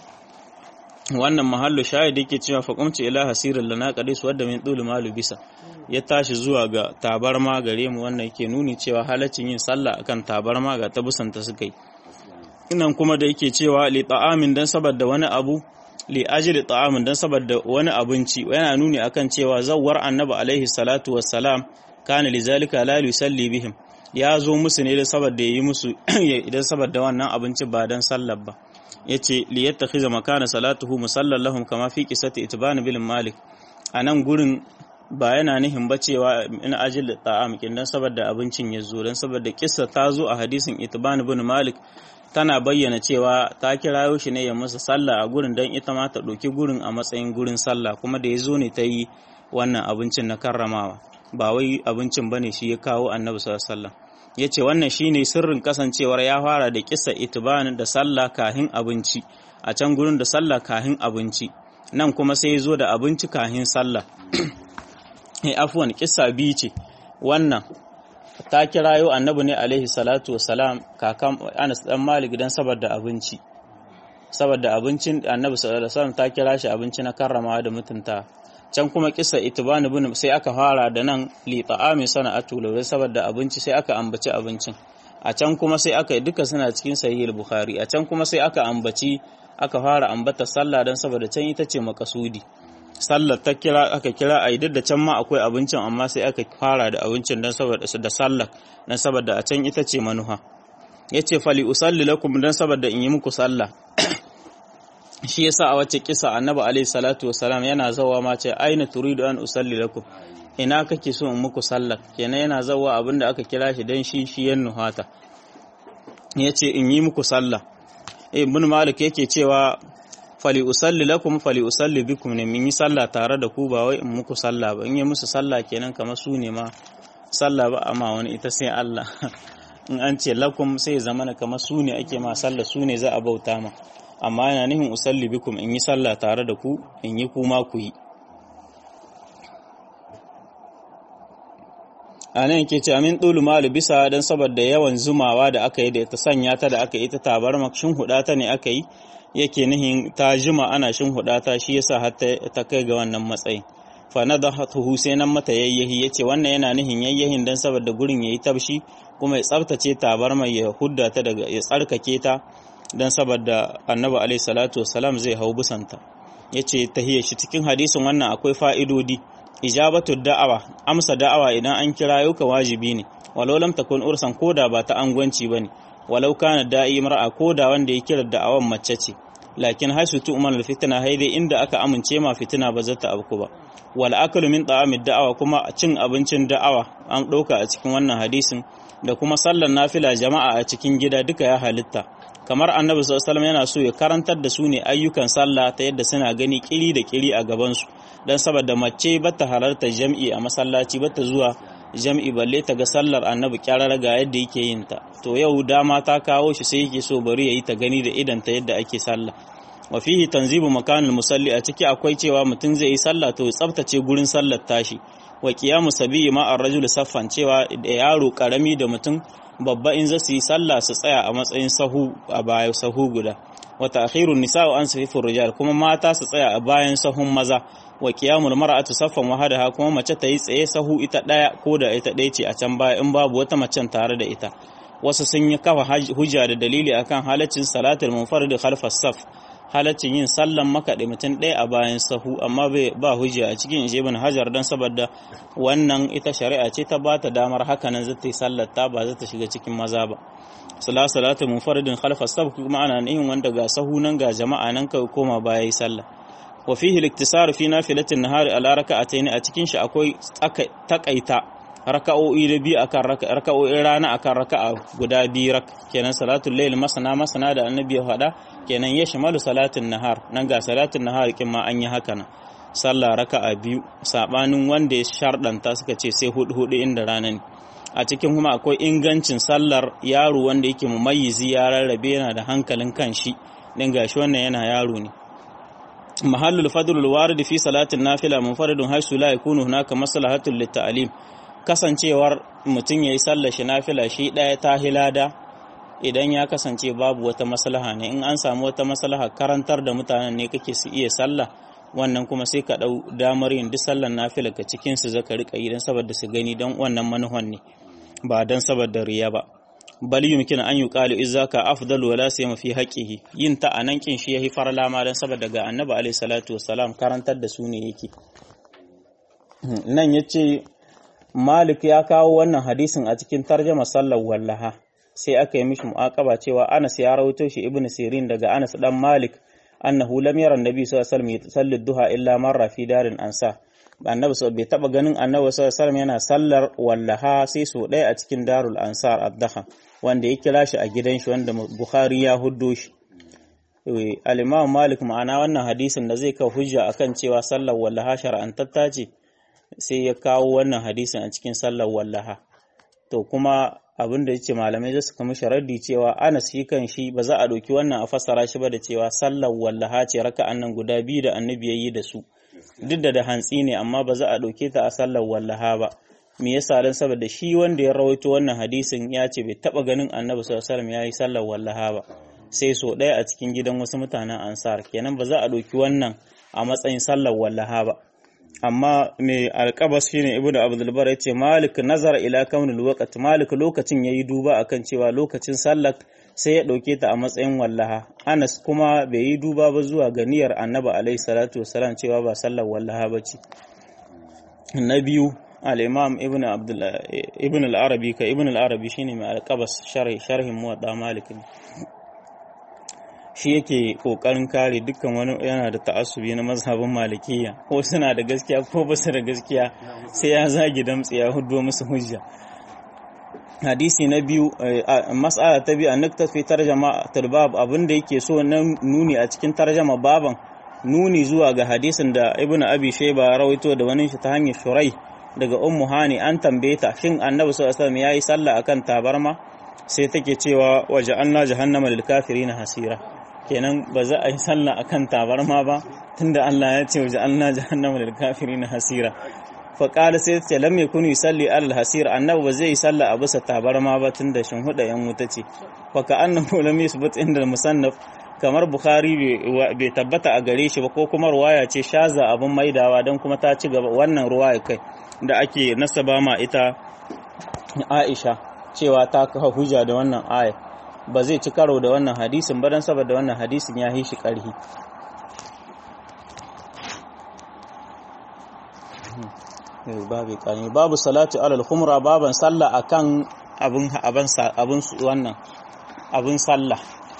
wannan mahallu shahid yake cewa faqumtu ila hasirin lana qadis wadda min dul malu bisa ya tashi zuwa ga tabarma gare mu wannan yake nuni cewa halaccin yin sallah akan tabarma ga tabusanta suka yi inan kuma da yake cewa li ta'amin dan saboda wani abu li ajli ta'amin dan saboda wani abinci yana nuni akan cewa zawwar annabi alaihi salatu wassalam kana lizalika la yusalli bihim ya zo musu ne da saboda yi musu idan saboda wannan abinci ba dan sallar ba yace li yattakhiza makana salatuhu musallan lahum kama fi qissati itban bil malik anan gurin ba yana nihin ba cewa in ajil ta'am kin dan saboda abincin ya zo dan saboda kissa ta zo a hadisin itban bin malik tana bayyana cewa ta kirayo shi ne ya masa sallah a gurin dan ita ma ta ɗauki gurin a matsayin gurin sallah kuma da ya zo ne ta yi wannan abincin na karramawa ba wai abincin bane shi ya kawo annabi sallallahu alaihi wasallam ya ce wannan shine sirrin kasancewar ya fara da kisa itibanin da sallah kahin abinci a can gurin da sallah kahin abinci nan kuma sai ya zo da abinci kahin sallah eh afwan kissa biyu ce wannan ta kirayo annabi ne alaihi salatu wassalam kakan Anas dan Malik dan saboda abinci saboda abincin annabi sallallahu alaihi wasallam ta kira shi abinci na karrama da mutunta can kuma kisa itibani bin sai aka fara da nan li ta'ami sana'atu laure saboda abinci sai aka ambaci abincin a can kuma sai aka duka suna cikin sahih bukhari a can kuma sai aka ambaci aka fara ambata sallah dan saboda can ita ce makasudi sallar ta kira aka kira a da can ma akwai abincin amma sai aka fara da abincin dan saboda da sallar dan saboda a can ita ce manuha yace fali usalli lakum dan saboda in yi muku sallah shi yasa a wacce kisa annabi alaihi salatu wasalam yana zawa ma ce aina turidu an usalli lakum ina kake so in muku sallar kenan yana zawa abinda aka kira shi dan shi shi yan nuhata yace in yi muku sallah ibn malik yake cewa fali usalli lakum fali usalli bikum ne mun yi sallah tare da ku ba wai in muku sallah ba in yi musu sallah kenan kamar su ne ma sallah ba amma wani ita sai Allah in an ce lakum sai zamana kamar su ne ake ma sallah su ne za a bauta ma amma yana nihin usalli bikum in yi sallah tare da ku in yi kuma ku yi a nan yake ce amin ɗulu malu bisa don saboda yawan zumawa da aka yi da ta sanya ta da aka yi ta tabar shin huɗa ta ne aka yi yake nihin ta jima ana shin huɗa ta shi yasa har ta kai ga wannan matsayin fa na da tuhu sai nan mata yayyahi yace wannan yana nihin yayyahin don saboda gurin yayi tabshi kuma ya tsaftace tabar mai ya hudda ta daga ya tsarkake ta don saboda annabi alaihi salatu wasalam zai hau busanta ya ce tahiyar shi cikin hadisin wannan akwai fa'idodi ijabatu da'awa amsa da'awa idan an kira yau ka wajibi ne walau lam takun ursan koda ba ta angwanci bane walau kana da'i mar'a koda wanda ya kira da'awan mace ce lakin haisu tu'man al-fitna haidai inda aka amince ma fitina ba zata abku ba wal aklu min ta'amid da'awa kuma cin abincin da'awa an ɗauka a cikin wannan hadisin da kuma sallar nafila jama'a a cikin gida duka ya halitta kamar annabi sallallahu yana so ya karantar da su ne ayyukan sallah ta yadda suna gani kiri da kiri a gaban su dan saboda mace bata halarta jam'i a masallaci bata zuwa jam'i balle ta ga sallar annabi kyarar ga yadda yake yin ta to yau dama ta kawo shi sai yake so bari yayi ta gani da idan ta yadda ake sallah wa fihi tanzibu makanul musalli a ciki akwai cewa mutum zai yi sallah to tsaftace gurin sallar tashi wa qiyamu sabiyi ma ar-rajul saffan cewa da yaro karami da mutum babba in za su yi sallah su tsaya a matsayin sahu a bayan sahu guda wa ta'khirun nisa'u an safifur rijal kuma mata su tsaya a bayan sahun maza wa qiyamul mar'atu saffan wahadaha kuma mace ta yi tsaye sahu ita daya ko da ita ɗaya ce a can baya in babu wata macen tare da ita wasu sun yi kafa hujja da dalili akan halaccin salatul munfarid khalfas saf halaccin yin sallan makaɗe mutum ɗaya a bayan sahu amma ba hujja a cikin ishe ibn hajar don saboda wannan ita shari'a ce ta bata damar haka nan zata yi sallar ta ba zata shiga cikin maza ba sala salatu munfaridin khalfa sab kuma ana yin wanda ga sahu nan ga jama'a nan kai koma baya yi sallah wa fihi al-iktisar fi nafilatin nahari ala raka'atayn a cikin shi akwai takaita raka'o'i da biyu akan raka'o'in rana akan raka'a guda biyu rak kenan salatul layl masana masana da annabi ya faɗa kenan ya shimalu salatin nahar nan ga salatin nahar kin ma an yi haka nan sallah raka'a biyu sabanin wanda ya shardanta suka ce sai hudu hudu inda rana ne a cikin kuma akwai ingancin sallar yaro wanda yake mumayyizi ya rarrabe yana da hankalin kanshi din gashi wannan yana yaro ne mahallul fadlul warid fi salatin nafila munfaridun haisu la yakunu hunaka maslahatul lit kasancewar mutum yayi sallar shi nafila shi daya ta hilada idan ya kasance babu wata maslaha ne in an samu wata maslaha karantar da mutanen ne kake su iya sallah wannan kuma sai ka dau damar yin duk sallar nafila ka cikin su zaka rika yi dan saboda su gani dan wannan manuhan ne ba dan saboda riya ba bal yumkin an yuqalu izaka afdal wala sayma fi haqqihi yin ta anan kin shi yahi farla ma dan saboda ga annabi alaihi salatu wassalam karantar da su ne yake nan yace Malik ya kawo wannan hadisin a cikin tarjama sallar wallaha sai aka yi mishi mu'aqaba cewa Anas ya rawaito shi Ibn Sirin daga Anas dan Malik annahu lam yara annabi sallallahu alaihi wasallam yusalli duha illa marra fi darin ansa annabi sallallahu bai taba ganin annabi sallallahu alaihi wasallam yana sallar wallaha sai so ɗaya a cikin darul ansar ad-dakha wanda ya kira shi a gidan shi wanda Bukhari ya huddo shi al-Imam Malik ma'ana wannan hadisin da zai kawo hujja akan cewa sallar wallaha shar'antatta ce sai ya kawo wannan hadisin a cikin sallar wallaha to kuma abin da yace malamai za su kama sharaddi cewa Anas shi kan shi ba za a ɗauki wannan a fassara shi ba da cewa sallar wallaha ce raka'an nan guda biyu da annabi yayi da su duk da da hantsi ne amma ba za a ɗauke ta a sallar wallaha ba me yasa dan saboda shi wanda ya rawaito wannan hadisin ya ce bai taba ganin annabi sallallahu alaihi wasallam yayi sallar wallaha ba sai so ɗaya a cikin gidan wasu mutanen ansar kenan ba za a ɗauki wannan a matsayin sallar wallaha ba amma mai alƙabas shine ibnu abdul bar yace malik nazara ila kaunul waqt malik lokacin yayi duba akan cewa lokacin sallar sai ya dauke ta a matsayin wallaha anas kuma bai yi duba ba zuwa ga niyyar annabi alaihi salatu wasalam cewa ba sallar wallaha bace na biyu al-imam ibn abdul ibn al-arabi ka ibn al-arabi shine mai alƙabas sharhi sharhin muwadda malik shi yake kokarin kare dukkan wani yana da ta'assubi na mazhabin malikiya ko suna da gaskiya ko ba su da gaskiya sai ya zagi damtse ya hudo musu hujja hadisi na biyu mas'ala ta biyu annakta fi tarjama talbab abinda yake so na nuni a cikin tarjama baban nuni zuwa ga hadisin da ibnu abi shayba rawaito da wani shi ta hanyar shurai daga ummu hani an tambaye ta shin annabi sallallahu alaihi wasallam yayi sallah akan tabarma sai take cewa waje anna jahannama lil kafirin hasira kenan ba za a yi sallah akan tabarma ba tunda Allah ya ce waje Allah jahannama lil kafirin hasira fa qala sai ce lam yakunu yusalli al hasir annabi ba zai yi sallah a bisa tabarma ba tunda shin huda yan wuta ce fa ka annahu lam yusbat inda musannaf kamar bukhari bai tabbata a gare shi ba ko kuma ruwaya ce shaza abun maidawa dan kuma ta ci gaba wannan ruwaya kai da ake nasaba ma ita Aisha cewa ta kafa hujja da wannan aya ba zai ci karo da wannan hadisin ba don saboda wannan hadisin ya shi ƙarhi babu ƙarni babu salatu alal khumra baban sallah akan abin abin abin wannan abin sallah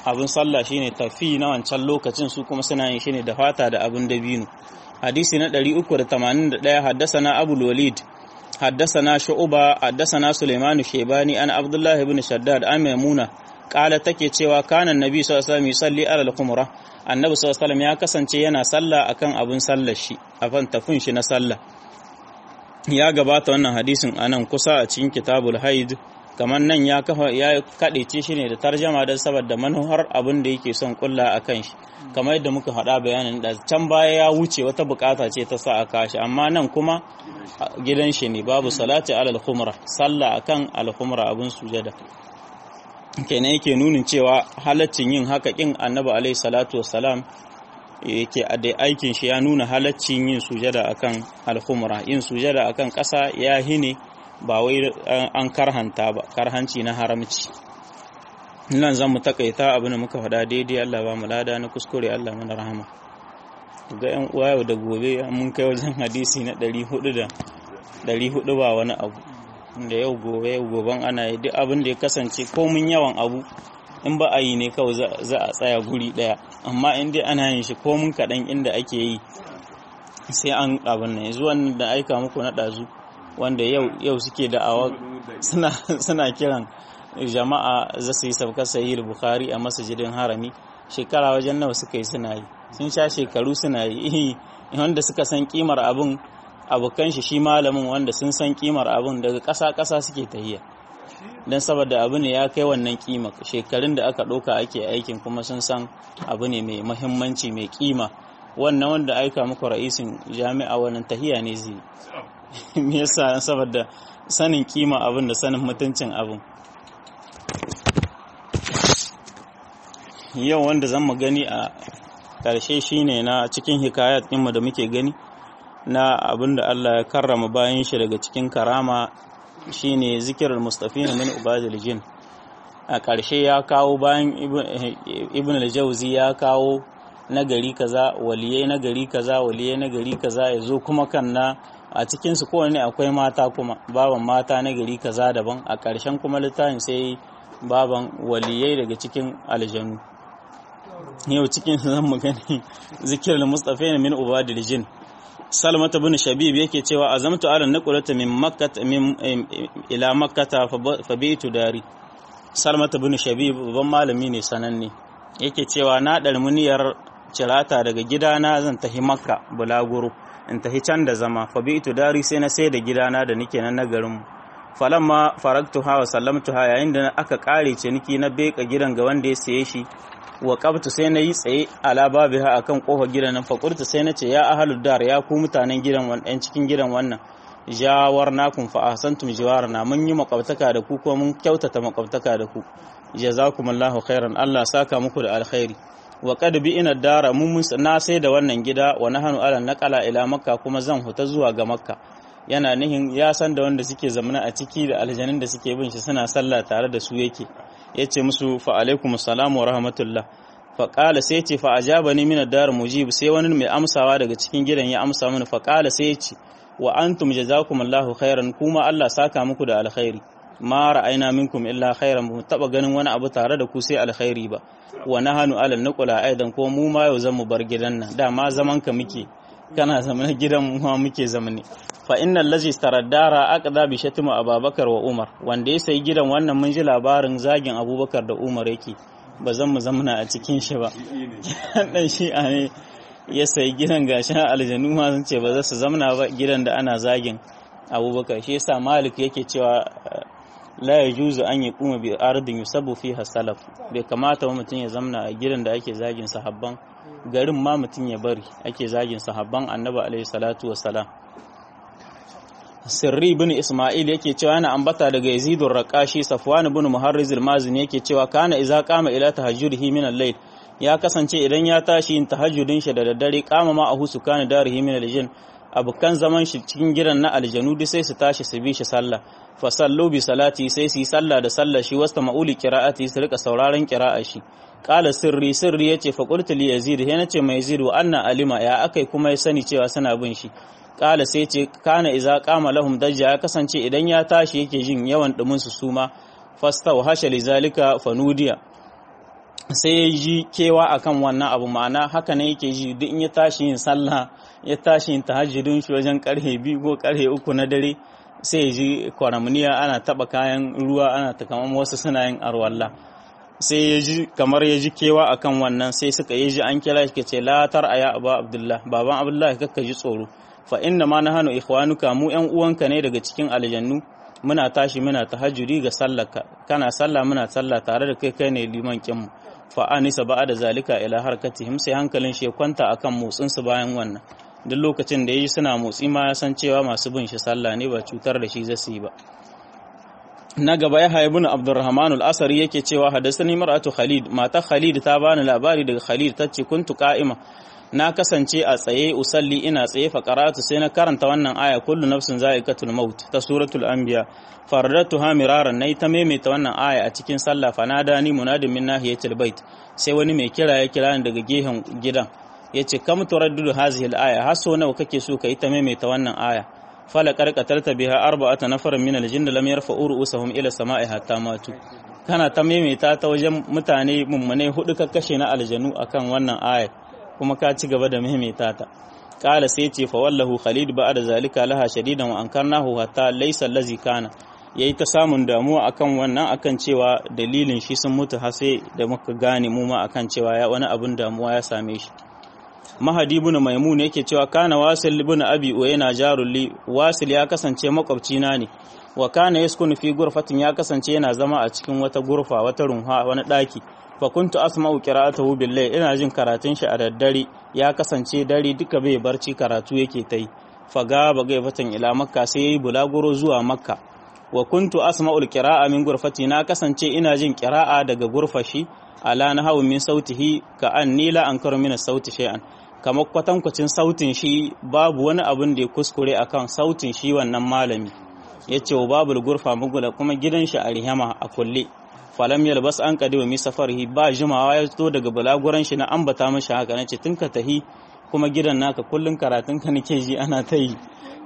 abin sallah shine tafi na wancan lokacin su kuma suna yin shine da fata da abin dabino hadisi na 381 haddasana abul walid haddasana shu'ba haddasana sulaiman shaybani an abdullah ibn shaddad an maimuna kala take cewa kana annabi sallallahu alaihi wasallam yusalli ala al-qumra annabi sallallahu alaihi wasallam ya kasance yana sallah akan abin sallar shi afan tafin shi na sallah ya gabata wannan hadisin anan kusa a cikin kitabul haid kamar nan ya kafa ya kadece shi ne da tarjama don saboda manuhar abin da yake son kulla a kan shi kamar yadda muka faɗa bayanin da can baya ya wuce wata bukata ce ta sa a kashi amma nan kuma gidan shi ne babu salati alal khumra sallah akan al khumra abin sujada kenan yake nunin cewa halaccin yin haka kin annabi alaihi salatu wassalam yake da aikin shi ya nuna halaccin yin sujada akan al khumra yin sujada akan ƙasa ya hine ba wai an karhanta ba karhanci na haramci nan zan mu takaita abin da muka faɗa daidai Allah ba mu lada na kuskure Allah mana rahama ga yan uwa yau da gobe mun kai wajen hadisi na 400 da 400 ba wani abu da yau gobe yau goben ana yi duk abin da ya kasance komun yawan abu in ba a yi ne kawai za a tsaya guri daya amma in dai ana yin shi komun kaɗan inda ake yi sai an abin nan zuwan da aika muku na ɗazu wanda yau yau suke da'awa suna suna kiran jama'a za su yi sabkar sahih bukhari a masjidin harami shekara wajen nawa suka yi suna yi sun sha shekaru suna yi wanda suka san kimar abun abokan shi shi malamin wanda sun san kimar abun daga ƙasa ƙasa suke tahiya don saboda abu ne ya kai wannan kima shekarun da aka ɗauka ake aikin kuma sun san abu ne mai mahimmanci mai kima wannan wanda aika muku ra'isin jami'a wannan tahiya ne zai me yasa saboda sanin kima abin da sanin mutuncin abin yau wanda zan mu gani a ƙarshe shine na cikin hikayat ɗinmu da muke gani na abin da Allah ya karrama bayan shi daga cikin karama shine zikirar mustafina min ubadil jin a ƙarshe ya kawo bayan ibn al-jawzi ya kawo nagari kaza waliyai nagari kaza waliyai nagari kaza ya zo kuma kan na a cikinsu kowane akwai mata kuma baban mata na gari kaza daban a ƙarshen kuma littafin sai baban waliyai daga cikin aljanu yau cikin zan mu gani zikirar mustafa ne min ubadil jin salmata bin shabib yake cewa azamtu ala naqulata min makkah min ila makkah fa bitu dari salmata bin shabib babban malami ne sananne yake cewa na dalmuniyar cirata daga gidana zan tafi makka bulaguro in tafi can da zama fa bi dari sai na sai da gidana da nike nan na garin falamma faraktu ha wa sallamtu ha yayin da aka kare ciniki na beka gidan ga wanda ya saye shi wa qabtu sai na yi tsaye ala babiha akan kofar gidan nan faqurtu sai na ce ya ahlud dar ya ku mutanen gidan wannan cikin gidan wannan jawarnakum fa ahsantum jiwarna mun yi makwabtaka da ku ko mun kyautata makwabtaka da ku jazakumullahu khairan Allah saka muku da alkhairi wa qad bi ina dara mun na sai da wannan gida wa nahanu ala naqala ila makka kuma zan huta zuwa ga makka yana nihin ya san da wanda suke zamana a ciki da aljanin da suke bin shi suna sallah tare da su yake yace musu fa alaikum salam wa rahmatullah fa qala sai ce fa ajabani min ad-dar mujib sai wani mai amsawa daga cikin gidan ya amsa mini fa qala sai ce wa antum jazakumullahu khairan kuma Allah saka muku da alkhairi ma ra'ayna minkum illa khairan mu taba ganin wani abu tare da ku sai alkhairi ba wa nahanu alal nuqula aidan ko mu ma yau zamu bar gidan nan dama zaman ka muke kana zaman gidan mu ma muke zamani fa innal ladzi istaraddara aqda bi shatmu ababakar wa umar wanda ya sayi gidan wannan mun ji labarin zagin abubakar da umar yake ba zan mu zamana a cikin shi ba dan shi ne ya sayi gidan gashin aljanu ma sun ce ba za su zamana ba gidan da ana zagin abubakar shi yasa malik yake cewa la ya juzu an yi kuma bi ardin yusabu fiha salaf bai kamata mutum ya zamna a gidan da ake zagin sahabban garin ma mutum ya bari ake zagin sahabban annabi alaihi salatu wassalam sirri bin isma'il yake cewa yana ambata daga yazidur raqashi safwan ibn muharriz al-mazini yake cewa kana idza qama ila tahajjudihi min al-layl ya kasance idan ya tashi yin tahajjudin shi da daddare kama ma ahu sukana darihi min al-jinn abukan zaman shi cikin gidan na aljanu duk sai su tashi su bi shi sallah fa sallu bi salati sai su yi sallah da sallah shi wasta ma'uli qira'ati su rika sauraron qira'a shi qala sirri sirri yace fa qultu li yazid he nace mai yazid wa anna alima ya akai kuma ya sani cewa suna bin shi qala sai ce kana iza qama lahum dajja ya kasance idan ya tashi yake jin yawan dumin su suma fasta wa hasha li zalika fanudiya sai ya ji kewa akan wannan abu ma'ana haka ne yake ji duk in ya tashi yin sallah ya tashi yin tahajjudin shi wajen karhe biyu ko karhe uku na dare sai ya ji kwaramniya ana taba kayan ruwa ana ta kamar wasu suna yin arwalla sai ya ji kamar ya ji kewa akan wannan sai suka yi ji an kira shi ce latar aya abu abdullah baban abdullah kakka ji tsoro fa inna ma nahanu ikhwanuka mu yan uwanka ne daga cikin aljannu muna tashi muna tahajjudi ga sallarka kana sallah muna sallah tare da kai kai ne liman kinmu fa anisa ba da zalika ila harkatihim sai hankalin shi kwanta akan motsin su bayan wannan duk lokacin da yayi suna motsi ma ya san cewa masu bin shi sallah ne ba cutar da shi zasu yi ba na gaba ya haibu na abdurrahman al-asari yake cewa hadasani mar'atu khalid mata khalid ta bani labari daga khalid tace kuntu qa'ima na kasance a tsaye usalli ina tsaye fa qara'atu sai na karanta wannan aya kullu nafsin za'iqatul maut ta suratul anbiya faradatuha miraran nayi ta maimaita wannan aya a cikin sallah fa nadani munadin min nahiyatil bait sai wani mai kira ya kira ni daga gehen gidan yace kam turaddu hazihi al-aya haso nawa kake so kai ta maimaita wannan aya fala karkatarta biha arba'ata nafarin min aljinn lam yarfa'u ru'usahum ila sama'i hatta matu kana ta maimaita ta wajen mutane mummune hudu ka kashe na aljanu akan wannan aya kuma ka ci gaba da maimaita ta qala sai ce fa wallahu khalid ba'da zalika laha shadidan wa ankarnahu hatta laysa allazi kana yayi ta samun damuwa akan wannan akan cewa dalilin shi sun mutu har sai da muka gane mu ma akan cewa ya wani abun damuwa ya same shi mahadi ibn maimun yake cewa kana wasil ibn abi uyayna jarulli wasil ya kasance makwabcina ne wa kana yaskunu fi gurfatin ya kasance yana zama a cikin wata gurfa wata runha wani daki fa kuntu asma'u qira'atahu billahi ina jin karatun shi a daddare ya kasance dare duka bai barci karatu yake ta yi fa ga bagai fatan ila makka sai yayi bulaguro zuwa makka wa kuntu asma'u qira'a min gurfati na kasance ina jin qira'a daga gurfashi ala nahawu min sautihi ka anni la ankaru min sauti shay'an kamar kwatankwacin sautin shi babu wani abin da ya kuskure akan sautin shi wannan malami ya ce wa babu gurfa mugula kuma gidan shi a rihama a kulle falam yalbas an kadi wa mi safarihi ba jimawa ya zo daga balaguran shi na ambata mashi haka na ce tun ka tahi kuma gidan naka kullun karatun ka nake ji ana ta yi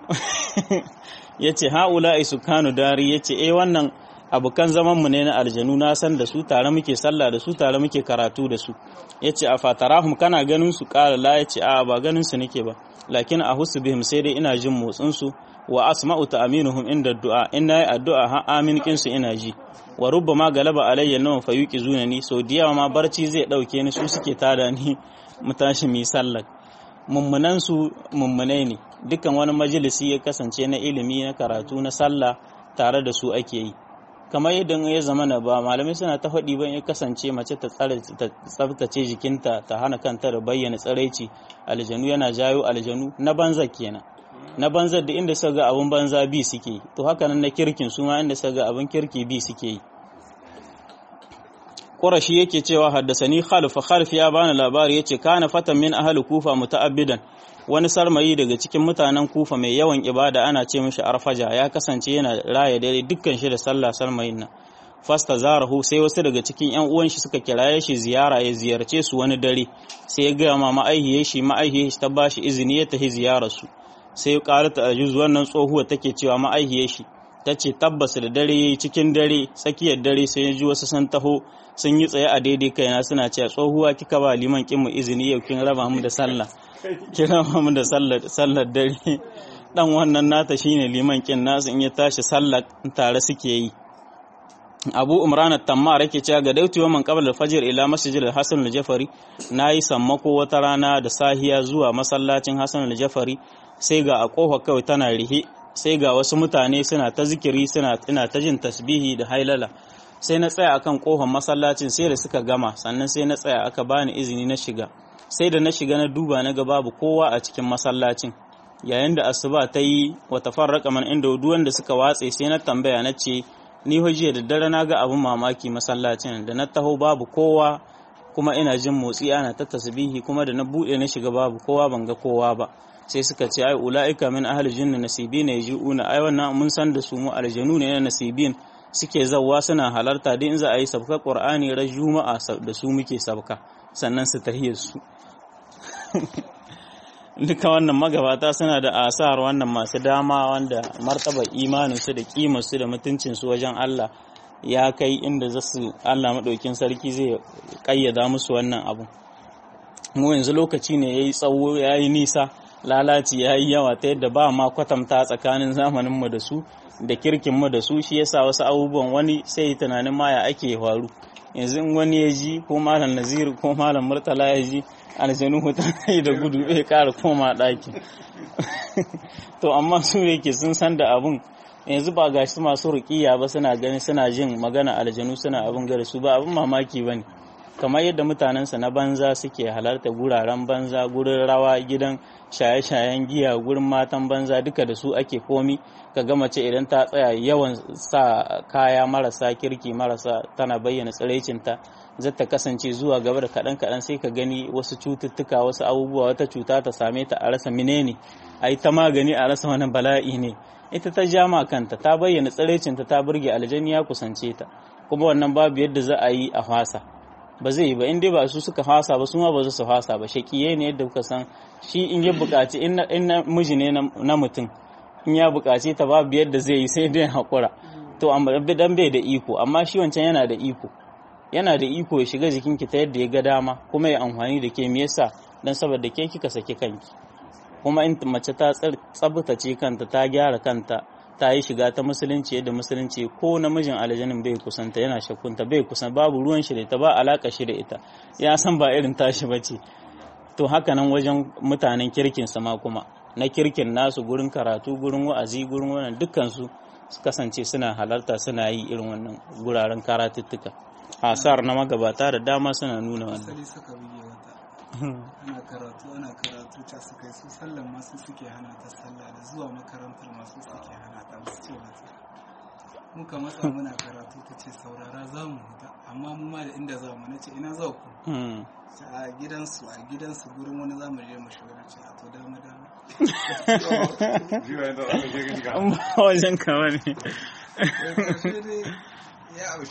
ya ce ha'ula isu kanu dari ya ce eh wannan abokan zamanmu ne na aljanu na san da su tare muke sallah da su tare muke karatu da su ya ce a fatarahum kana ganin su ƙara la ya ce a ba ganin su nake ba lakin a husu bihim sai dai ina jin motsin su wa asma'u ta'aminuhum inda du'a in nayi addu'a ha amin kin su ina ji wa rubbama galaba alayya nawa fa yuqizuna ni so diyawa ma barci zai dauke ni su suke tada ni mu tashi mi sallah mummunan su mummunai ne dukkan wani majalisi ya kasance na ilimi na karatu na sallah tare da su ake yi kamar yadda ya zama na ba malamai suna ta faɗi ban ya kasance mace ta tsabtace jikinta ta hana kanta da bayyana tsaraici aljanu yana jayo aljanu na banza kenan na banza da inda suka ga abun banza bi suke to haka nan na kirkin su ma inda suka ga abun kirki bi suke yi Qurashi yake cewa haddasani Khalif Khalif ya bani labari yace kana fatan min ahli Kufa muta'abbidan wani sarmayi daga cikin mutanen Kufa mai yawan ibada ana ce mishi Arfaja ya kasance yana raya dare dukkan shi da sallah sarmayin nan fasta zarahu sai wasu daga cikin yan uwan shi suka kiraye shi ziyara ya ziyarce su wani dare sai ya gaya ma ma'aihiyar shi ma'aihiyar shi ta bashi izini ya tafi ziyarar su sai ya karata ajuz wannan tsohuwa take cewa ma'aihiyar shi ta ce tabbas da dare cikin dare tsakiyar dare sai ya ji wasu sun taho sun yi tsaye a daidai kaina suna cewa tsohuwa kika ba liman kin mu izini yau kin raba mu da sallah kin raba mu da sallar dare dan wannan nata shine liman kin nasu in ya tashi sallar tare suke yi Abu Umran at-Tammar yake cewa ga dauti man qabla al-fajr ila masjid al-Hasan al-Jafari nayi sammako wata rana da sahiya zuwa masallacin Hasan al-Jafari sai ga a kofa kawai tana rihe sai ga wasu mutane suna ta zikiri suna ina ta jin tasbihi da hailala sai na tsaya akan kofar masallacin sai da suka gama sannan sai na tsaya aka bani izini na shiga sai da na shiga na duba na ga babu kowa a cikin masallacin yayin da asuba ta yi wa tafarraqa man inda duk wanda suka watse sai na tambaya na ce ni jiya da dare na ga abin mamaki masallacin da na taho babu kowa kuma ina jin motsi ana ta tasbihi kuma da na bude na shiga babu kowa ban ga kowa ba sai suka ce ai ula'ika min ahli jinni nasibin yaji'una ai wannan mun san da su mu aljanu ne na nasibin suke zawwa suna halarta din za a yi sabka qur'ani ran juma'a da su muke sabka sannan su tahiyar su duka wannan magabata suna da asar wannan masu dama wanda martaba imanin su da kimar su da mutuncin su wajen Allah ya kai inda za su Allah maɗaukin sarki zai ƙayyada musu wannan abu mu yanzu lokaci ne ya yi tsawo ya yi nisa lalaci ya yi yawa ta yadda ba ma kwatanta tsakanin zamaninmu da su da kirkinmu da su shi yasa wasu abubuwan wani sai yi tunanin ma ya ake faru yanzu in wani ya ji ko malam naziru ko malam murtala ya ji aljanu huta da gudu bai kara koma ɗaki to amma su yake sun san da abun yanzu ba gashi masu rukiya ba suna gani suna jin magana aljanu suna abin gare su ba abin mamaki ba ne kamar yadda mutanensa na banza suke halarta guraren banza gurin rawa gidan shaye-shayen giya gurin matan banza duka da su ake komi ka ga mace idan ta tsaya yawan sa kaya marasa kirki marasa tana bayyana tsiraicinta zai ta kasance zuwa gaba da kaɗan kaɗan sai ka gani wasu cututtuka wasu abubuwa wata cuta ta same ta a rasa menene a yi ta magani a rasa wani bala'i ne ita ta jama kanta ta bayyana tsiraicinta ta burge aljani ya kusance ta kuma wannan babu yadda za a yi a fasa ba zai yi ba in dai ba su suka fasa ba su ma ba su fasa ba shakiye ne yadda kuka san shi in ya buƙaci in na miji ne na mutum in ya buƙaci ta babu yadda zai yi sai dai haƙura to amma dan bai da iko amma shi wancan yana da iko yana da iko ya shiga jikinki ta yadda ya ga dama kuma ya amfani da ke me yasa dan saboda ke kika saki kanki kuma in mace ta tsabtace kanta ta gyara kanta ta yi shiga ta musulunci yadda musulunci ko namijin aljanin bai kusanta yana shakunta bai kusan babu ruwan shi da ita ba alaka shi da ita ya san ba irin tashi ba ce to haka nan wajen mutanen kirkin sama kuma na kirkin nasu gurin karatu gurin wa'azi gurin wannan dukkan su kasance suna halarta suna yi irin wannan guraren karatuttuka asar na magabata da dama suna nuna wannan ana karatu ana karatu ta su kai su sallan masu suke hana ta sallah da zuwa makarantar masu suke hana ta musu ce mata muka matsa muna karatu ta ce saurara za mu huta amma mu ma da inda za mu na ce ina za ku a gidansu a gidansu gurin wani za mu je mu shiga na ce a to dama dama wajen kama ne ya